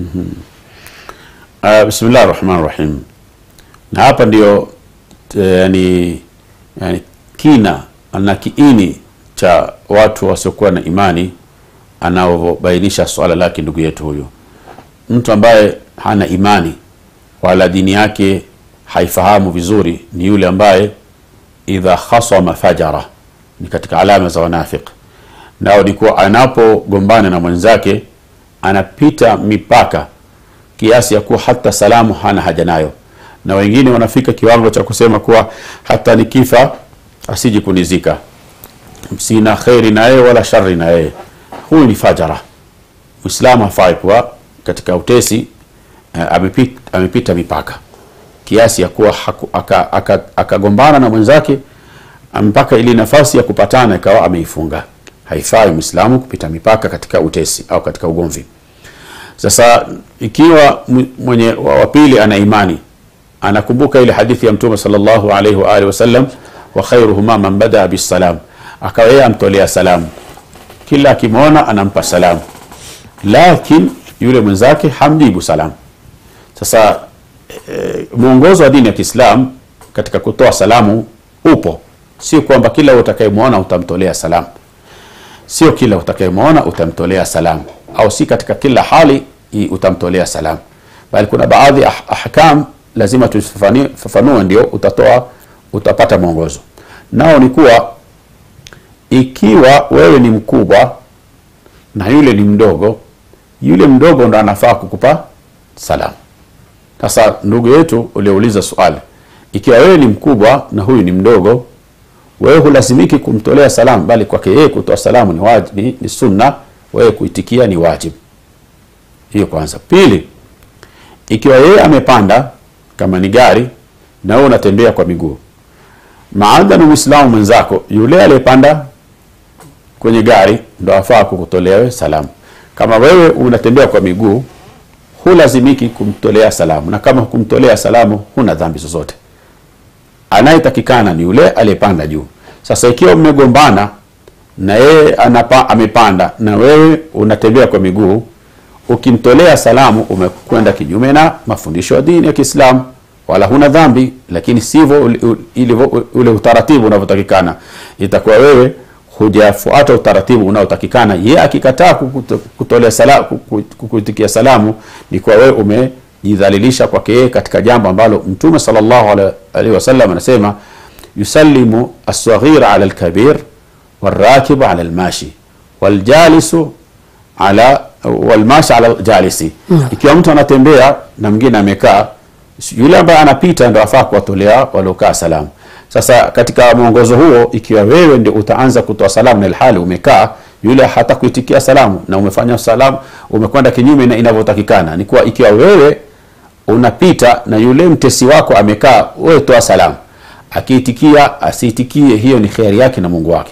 Uh, bismillah rahman rahim na hapa ndio eh, yani, yani kina na kiini cha watu wasiokuwa na imani anaobainisha swala lake ndugu yetu huyu mtu ambaye hana imani wala dini yake haifahamu vizuri ni yule ambaye idha khasama fajara ni katika alama za wanafiq nao ni kuwa anapogombana na mwenzake anapita mipaka kiasi ya kuwa hata salamu hana haja nayo na wengine wanafika kiwango cha kusema kuwa hata nikifa asiji kunizika sina kheri na yeye wala shari na yeye huyu ni fajara mwislamu hafai kuwa katika utesi uh, amepita, amepita mipaka kiasi ya kuwa haku- aka- aka- akagombana aka na mwenzake mpaka ili nafasi ya kupatana ikawa ameifunga haifai mwislamu kupita mipaka katika utesi au katika ugomvi sasa ikiwa m- mwenye wa wa pili ana imani anakumbuka ile hadithi ya mtume sallallahu alaihi wa alihi wasallam wa khairuhuma man badaa bisalam akawa yeye amtolea salamu kila akimwona anampa salamu lakin yule mwenzake hamjibu salamu sasa e, mwongozo wa dini ya kiislam katika kutoa salamu upo sio kwamba kila utakayemwona utamtolea salamu sio kila utakayemwona utamtolea salamu au si katika kila hali i- utamtolea salamu bali kuna baadhi ya ah- ahkam lazima tufafanue ndio utatoa utapata mwongozo nao ni kuwa ikiwa wewe ni mkubwa na yule ni mdogo yule mdogo ndo anafaa kukupa salamu sasa ndugu yetu uliouliza swali ikiwa wewe ni mkubwa na huyu ni mdogo wewe hulazimiki kumtolea salamu bali kwake yeye kutoa salamu ni, wajib, ni, ni sunna wewe kuitikia ni wajib hiyo kwanza pili ikiwa yeye amepanda kama ni gari na wewe unatembea kwa miguu maadhanu mwislamu mwenzako yule aliyepanda kwenye gari ndo afaa kukutolea wewe salamu kama wewe unatembea kwa miguu hulazimiki kumtolea salamu na kama kumtolea salamu huna dhambi zozote anayetakikana ni yule aliyepanda juu sasa ikiwa mmegombana na yeye anapa, amepanda na wewe unatembea kwa miguu ukimtolea salamu umekwenda kinyume na mafundisho ya dini ya kiislamu wala huna dhambi lakini sivyo ule- ule- ilivyo- ule utaratibu unavyotakikana itakuwa wewe hujafuata utaratibu unaotakikana ye akikataa kukuto- kutolea sala, kuku- kukuitikia salamu ni kwa wewe umejidhalilisha kwake yeye katika jambo ambalo mtume sallallahu ala- alaihi wasallam anasema yusallimu assaghir ala alkabir والراكب على الماشي والجالس على والmashi ala jalisi Naam. ikiwa mtu anatembea na mwingine amekaa yule ambaye anapita ndo afaa kuwatolea waliokaa salamu sasa katika mwongozo huo ikiwa wewe ndio utaanza kutoa salamu na ilhali umekaa yule hata kuitikia salamu na umefanya salamu umekwenda kinyume na inavyotakikana ni kuwa ikiwa wewe unapita na yule mtesi wako amekaa wewe toa salamu akiitikia asiitikie hiyo ni kheri yake na mungu wake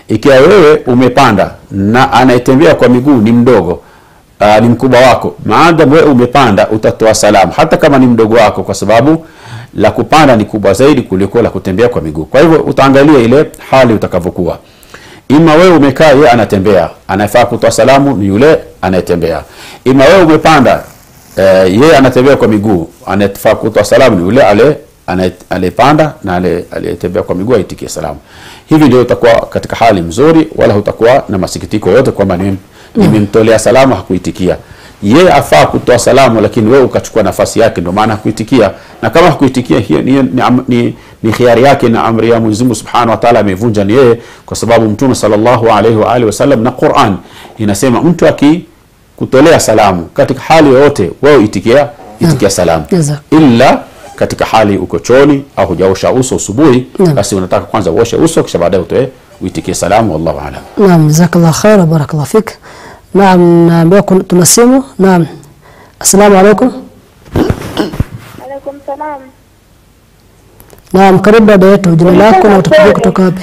ikiwa wewe umepanda na anayetembea kwa miguu ni mdogo uh, ni mkubwa wako maadam wewe umepanda utatoa salamu hata kama ni mdogo wako kwa sababu la kupanda ni kubwa zaidi kuliko la kutembea kwa miguu kwa hivyo utaangalia ile hali utakavyokuwa ima wewe umekaa yeye anatembea anafaa kutoa salamu ni yule anayetembea ima wewe umepanda eh, yeye anatembea kwa miguu anafaa kutoa salamu ni yule ale anaye- aliyepanda na ale- aliyetembea kwa miguu aitikie salamu hivi ndio utakuwa katika hali mzuri wala hutakuwa na masikitiko yote kwamba nimem- nimemtolea salamu hakuitikia yeye afaa kutoa salamu lakini wewe ukachukua nafasi yake ndio maana hakuitikia na kama hakuitikia hiyo ni, ni, am- ni, ni khiari yake na amri ya Mwenyezi Mungu Subhanahu wa Ta'ala amevunja ni yeye kwa sababu Mtume sallallahu alaihi wa alihi wasallam na Qur'an inasema mtu akikutolea salamu katika hali yoyote wewe itikia itikia salamu Jaza. illa katika hali uko chooni au hujaosha uso asubuhi Naam. basi unataka kwanza uoshe uso kisha baadaye utoe uitikie salamu wallahu aalam Naam, jazakallah khair wa barakallah fik. Naam, naambiwa kun- tuna simu. Naam. Assalamu alaikum. Alaikum salam. Naam, karibu dada yetu, jina lako na utapigia kutoka wapi?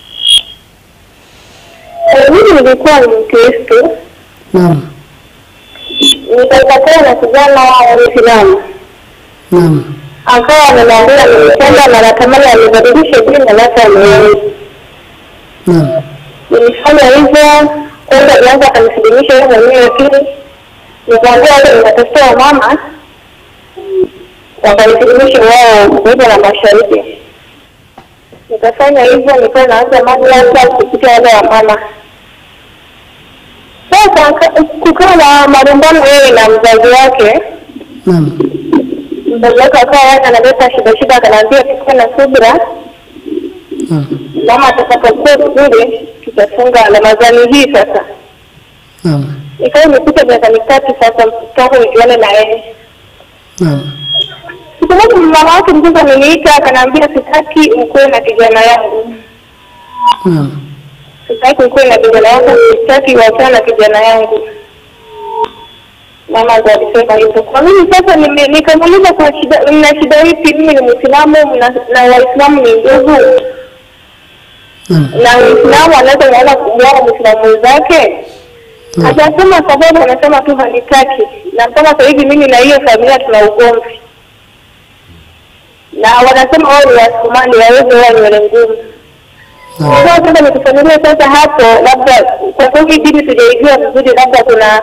Eh, Mimi nilikuwa ni Mkristo, Naam. nikapatana na kijana wa Muislamu Naam. akawa ananiambia nimependa na natamani anibadilishe jina lake aniwe. Naam. Nilifanya hivyo, kwanza alianza akanisilimisha yeye mwenyewe, lakini nikaambia wale ninatafuta wamama wakanisilimisha wao kuiva na mashariki. Nikafanya hivyo, nikawa naanza madrasa kupitia wale wamama. Sasa ka- kukawa na malumbano yeye na mzazi wake Naam. mzazi wake akawa yeye analeta shida shida, akanaambia tukuwe na subira, Naam. mama atakapokuwa vizuri tutafunga Ramadhani hii. Sasa Naam. ikawa imepita miaka mitatu sasa tangu nijuane na yeye. Naam. Siku moja mama wake mzazi ameniita akanaambia, sitaki ukuwe na kijana yangu, Naam. sitaki ukuwe na kijana yangu, sitaki uachane na kijana yangu. Mama ndo alisema hivyo. Kwa mimi sasa nime- nikamuuliza kwa shida, mna shida ipi? Mimi ni Muislamu na, na Waislamu ni ndugu na Muislamu anaweza muona kumuoa Muislamu mwenzake. Hajasema sababu, anasema tu hanitaki, na mpaka sasa hivi mimi na hiyo familia tuna ugomvi, na wanasema wao ni Wasomali, waweze wao nywele ngumu. Sasa sasa nikufamilia sasa hapo, labda kwa sababu hii dini tujaijua vizuri, labda kuna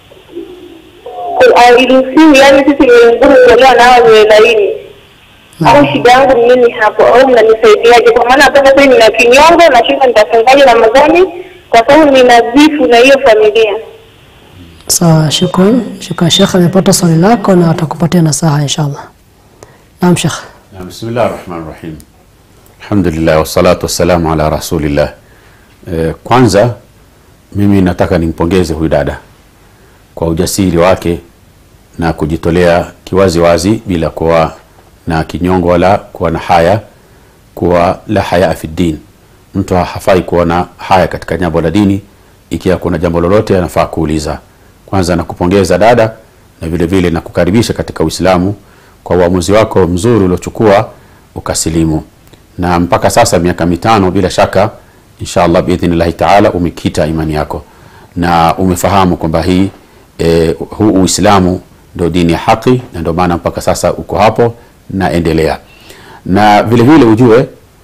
ku- hairuhusiwi, yani sisi nywele ngumu kuolewa na hao nywele laini au shida yangu ni nini hapo, au mnanisaidiaje? Kwa maana hapa sasa nina kinyongo, nashinda nitafungaje Ramadhani kwa sababu nina vifu na hiyo familia. Sawa, shukran. Shukran Sheikh, amepata swali lako na atakupatia nasaha inshallah. Naam Sheikh. Na bismillah rahman rahim alhamdulillah wassalatu wassalamu ala rasulillah e, kwanza mimi nataka nimpongeze huyu dada kwa ujasiri wake na kujitolea kiwazi wazi bila kuwa na kinyongo wala kuwa na haya kuwa la haya fi din mtu hafai kuwa na haya katika jambo la dini ikiwa kuna jambo lolote anafaa kuuliza kwanza nakupongeza dada na vile vile nakukaribisha katika uislamu kwa uamuzi wako mzuri uliochukua ukasilimu na mpaka sasa miaka mitano bila shaka inshallah biidhnillahi taala umekita imani yako na umefahamu kwamba hii e, huu uislamu ndio dini ya haki na ndio maana mpaka sasa uko hapo na endelea na vile vile ujue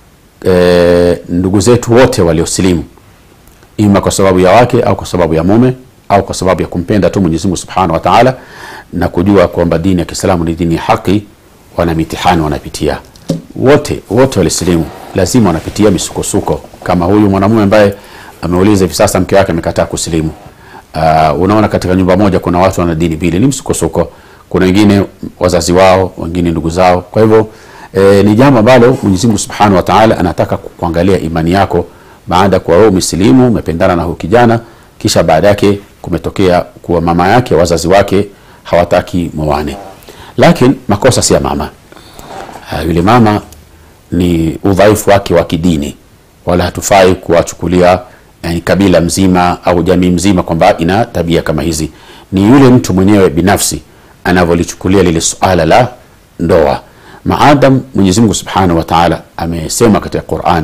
e, ndugu zetu wote waliosilimu ima kwa sababu ya wake au kwa sababu ya mume au kwa sababu ya kumpenda tu Mwenyezi Mungu Subhanahu wa Ta'ala na kujua kwamba dini ya Kiislamu ni dini ya haki, wana mitihani wanapitia. Wote wote walisilimu lazima wanapitia misukosuko, kama huyu mwanamume ambaye ameuliza hivi sasa mke wake amekataa kusilimu. Uh, unaona katika nyumba moja kuna watu wana dini mbili, ni msukosuko. Kuna wengine wazazi wao, wengine ndugu zao. Kwa hivyo e, ni jambo ambalo Mwenyezi Mungu Subhanahu wa Ta'ala anataka ku- kuangalia imani yako baada ya kuwa wewe umesilimu, umependana na huyu kijana, kisha baada yake kumetokea kuwa mama yake, wazazi wake hawataki mwane, lakini makosa si ya mama. Uh, yule mama ni udhaifu wake wa kidini, wala hatufai kuwachukulia yani, kabila mzima au jamii mzima kwamba ina tabia kama hizi. Ni yule mtu mwenyewe binafsi anavyolichukulia lile suala la ndoa. Maadam Mwenyezi Mungu Subhanahu wa Ta'ala amesema katika Qur'an,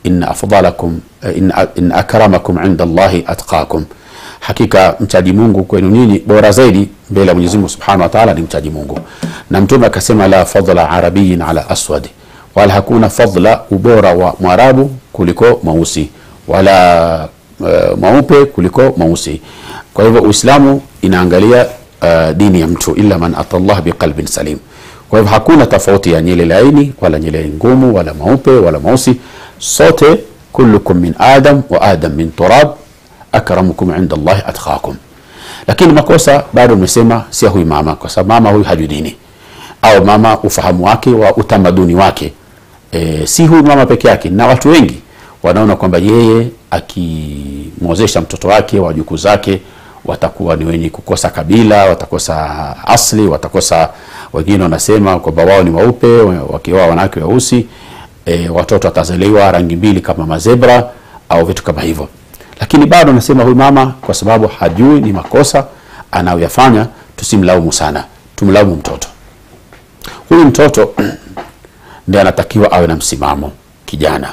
inna afdalakum eh, inna, inna akramakum inda Allahi atqakum, hakika mchaji Mungu kwenu nyinyi bora zaidi mbele ya Mwenyezi Mungu Subhanahu wa Ta'ala ni mchaji Mungu. Na Mtume akasema la fadla arabiyin ala aswadi, wala hakuna fadla ubora wa mwarabu kuliko mweusi wala uh, mweupe kuliko mweusi. Kwa hivyo Uislamu inaangalia uh, dini ya mtu illa man atallah biqalbin salim. Kwa hivyo hakuna tofauti ya nyele laini wala nyele ngumu wala mweupe wala mweusi, sote kullukum min adam wa adam min turab akramukum inda Allahi atqakum. Lakini makosa bado nimesema si ya huyu mama, kwa sababu mama huyu hajui dini au mama ufahamu wake wa utamaduni wake e, si huyu mama peke yake, na watu wengi wanaona kwamba yeye akimwozesha mtoto wake wajukuu zake watakuwa ni wenye kukosa kabila, watakosa asli, watakosa wengine wanasema kwamba wao ni weupe wakioa wanawake weusi e, watoto watazaliwa rangi mbili kama mazebra au vitu kama hivyo. Lakini bado nasema huyu mama kwa sababu hajui ni makosa anayoyafanya, tusimlaumu sana, tumlaumu mtoto. Huyu mtoto ndiye anatakiwa awe na msimamo kijana.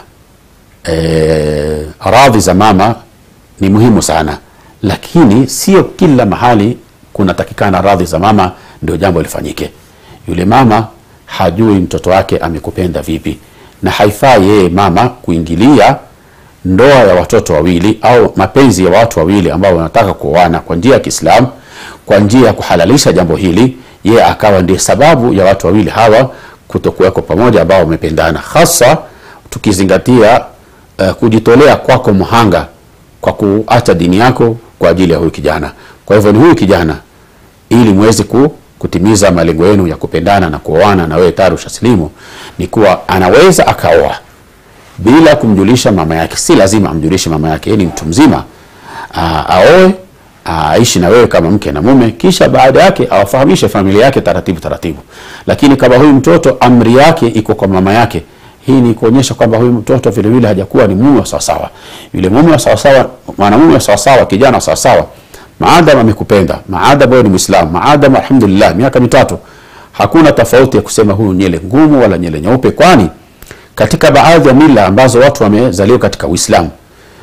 E, radhi za mama ni muhimu sana, lakini sio kila mahali kunatakikana radhi za mama ndio jambo lifanyike. Yule mama hajui mtoto wake amekupenda vipi, na haifai yeye mama kuingilia ndoa ya watoto wawili au mapenzi ya watu wawili ambao wanataka kuoana kwa njia ya Kiislamu, kwa njia ya kuhalalisha jambo hili, yeye akawa ndiye sababu ya watu wawili hawa kutokuweko pamoja ambao wamependana, hasa tukizingatia uh, kujitolea kwako mhanga kwa kuacha dini yako kwa ajili ya huyu kijana. Kwa hivyo ni huyu kijana, ili muweze ku, kutimiza malengo yenu ya kupendana na kuoana, na wewe tayari ushasilimu, ni kuwa anaweza akaoa bila kumjulisha mama yake. Si lazima amjulishe mama yake, yeye ni mtu mzima, aa, aoe aishi na wewe kama mke na mume, kisha baada yake awafahamishe familia yake taratibu taratibu. Lakini kama huyu mtoto amri yake iko kwa mama yake, hii ni kuonyesha kwamba huyu mtoto vile vile hajakuwa ni mume wa sawasawa. Yule mume wa sawasawa, mwanamume wa sawasawa, kijana wa sawasawa, maadam amekupenda, maadam wewe ni Muislamu, maadam alhamdulillah, miaka mitatu, hakuna tofauti ya kusema huyu nyele ngumu wala nyele nyeupe, kwani katika baadhi ya mila ambazo watu wamezaliwa katika Uislamu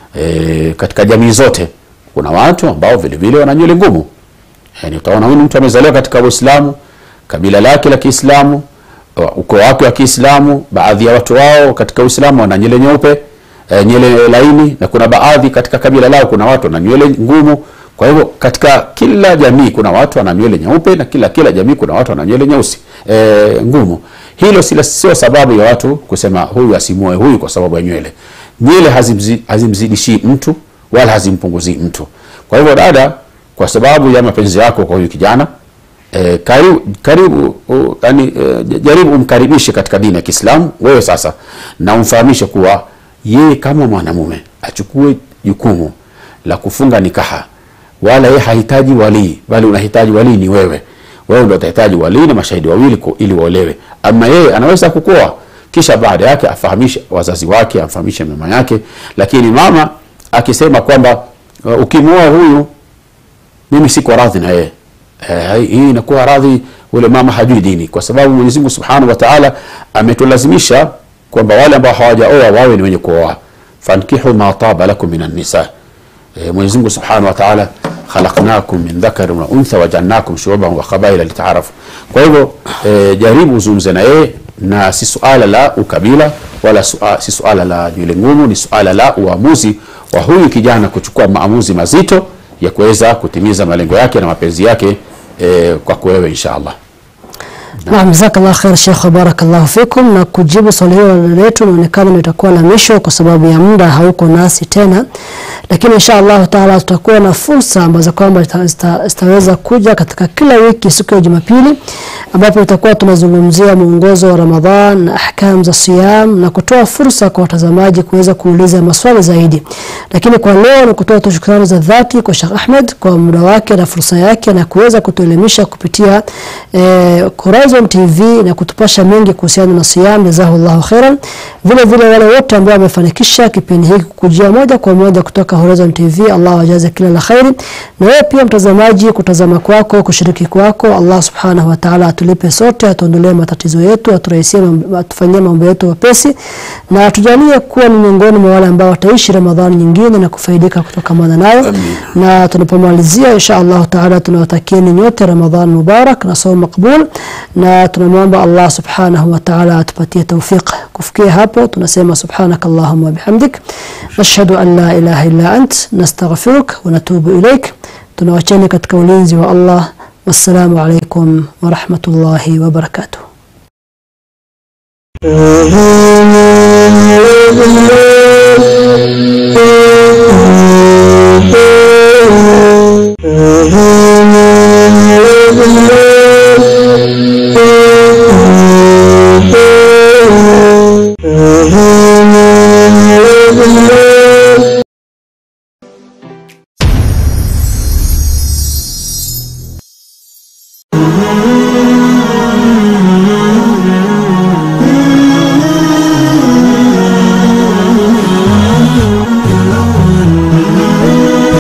e, katika jamii zote kuna watu ambao vile vile wana nywele ngumu. Yani utaona huyu mtu amezaliwa katika Uislamu, kabila lake la Kiislamu, ukoo wake wa Kiislamu, baadhi ya watu wao katika Uislamu wana nywele nyeupe, e, nywele laini na kuna baadhi katika kabila lao kuna watu wana nywele ngumu. Kwa hivyo katika kila jamii kuna watu wana nywele nyeupe na kila kila jamii kuna watu wana nywele nyeusi e, ngumu. Hilo sio sababu ya watu kusema huyu asimuoe huyu kwa sababu ya nywele. Nywele hazimzi, hazimzidishi mtu wala hazimpunguzii mtu. Kwa hivyo dada, kwa sababu ya mapenzi yako kwa huyu kijana e, karibu, karibu uh, yani, e, jaribu umkaribishe katika dini ya Kiislamu wewe sasa, na umfahamishe kuwa yeye kama mwanamume achukue jukumu la kufunga nikaha, wala yeye hahitaji walii, bali unahitaji walii ni wewe. Wewe ndio utahitaji walii na mashahidi wawili ili waolewe. Ama yeye anaweza kukoa, kisha baada yake afahamishe wazazi wake, afahamishe mama yake, lakini mama akisema kwamba uh, ukimwoa huyu mimi siko radhi na yeye eh, hii inakuwa radhi, ule mama hajui dini, kwa sababu Mwenyezi Mungu Subhanahu wa Ta'ala ametulazimisha kwamba wale ambao hawajaoa wawe ni wenye kuoa, fankihu ma taba lakum minan nisa. Eh, Mwenyezi Mungu Subhanahu wa Ta'ala khalaqnakum min dhakarin wa untha waja'alnakum shu'uban wa qabaila lita'arafu. Kwa hivyo eh, jaribu uzungumze na yeye, na si suala la ukabila wala suala, si suala la nywele ngumu, ni suala la uamuzi wa huyu kijana kuchukua maamuzi mazito ya kuweza kutimiza malengo yake na mapenzi yake e, kwako wewe insha Allah. Naam, jazakallah khair Sheikh, barakallahu fikum. Na kujibu swali hilo letu inaonekana litakuwa la mwisho kwa sababu ya muda hauko nasi tena, lakini insha Allah taala tutakuwa na fursa ambazo kwamba zitaweza kuja katika kila wiki siku ya Jumapili, ambapo tutakuwa tunazungumzia mwongozo wa Ramadhan na ahkam za siyam na kutoa fursa kwa watazamaji kuweza kuuliza maswali zaidi. Lakini kwa leo ni kutoa tu shukrani za dhati kwa Sheikh Ahmed kwa muda wake na fursa yake na kuweza kutuelimisha kupitia eh, Horizon Horizon TV na kutupasha mengi kuhusiana na siyam. Jazahullahu khairan. Vile vile wale wote ambao wamefanikisha kipindi hiki kukujia moja kwa moja kutoka Horizon TV, Allah wajaze kila la khairi. Na wewe pia mtazamaji, kutazama kwako, kushiriki kwako, Allah subhanahu wa ta'ala atulipe sote, atuondolee matatizo yetu, aturahisie, mambo- atufanyie mambo yetu wepesi, na atujalie kuwa ni miongoni mwa wale ambao wataishi Ramadhani nyingine na kufaidika kutokamana nayo. Na tunapomalizia insha Allah taala, tunawatakieni nyote Ramadhan mubarak na saum makbul, na tunamwomba Allah subhanahu wa ta'ala atupatie tawfiq. Kufikia hapo tunasema subhanaka Allahumma wa bihamdik nashhadu an la ilaha illa ant nastaghfiruk wa natubu ilaik. Tunawacheni katika ulinzi wa Allah. Wassalamu alaikum wa rahmatullahi wa barakatuh.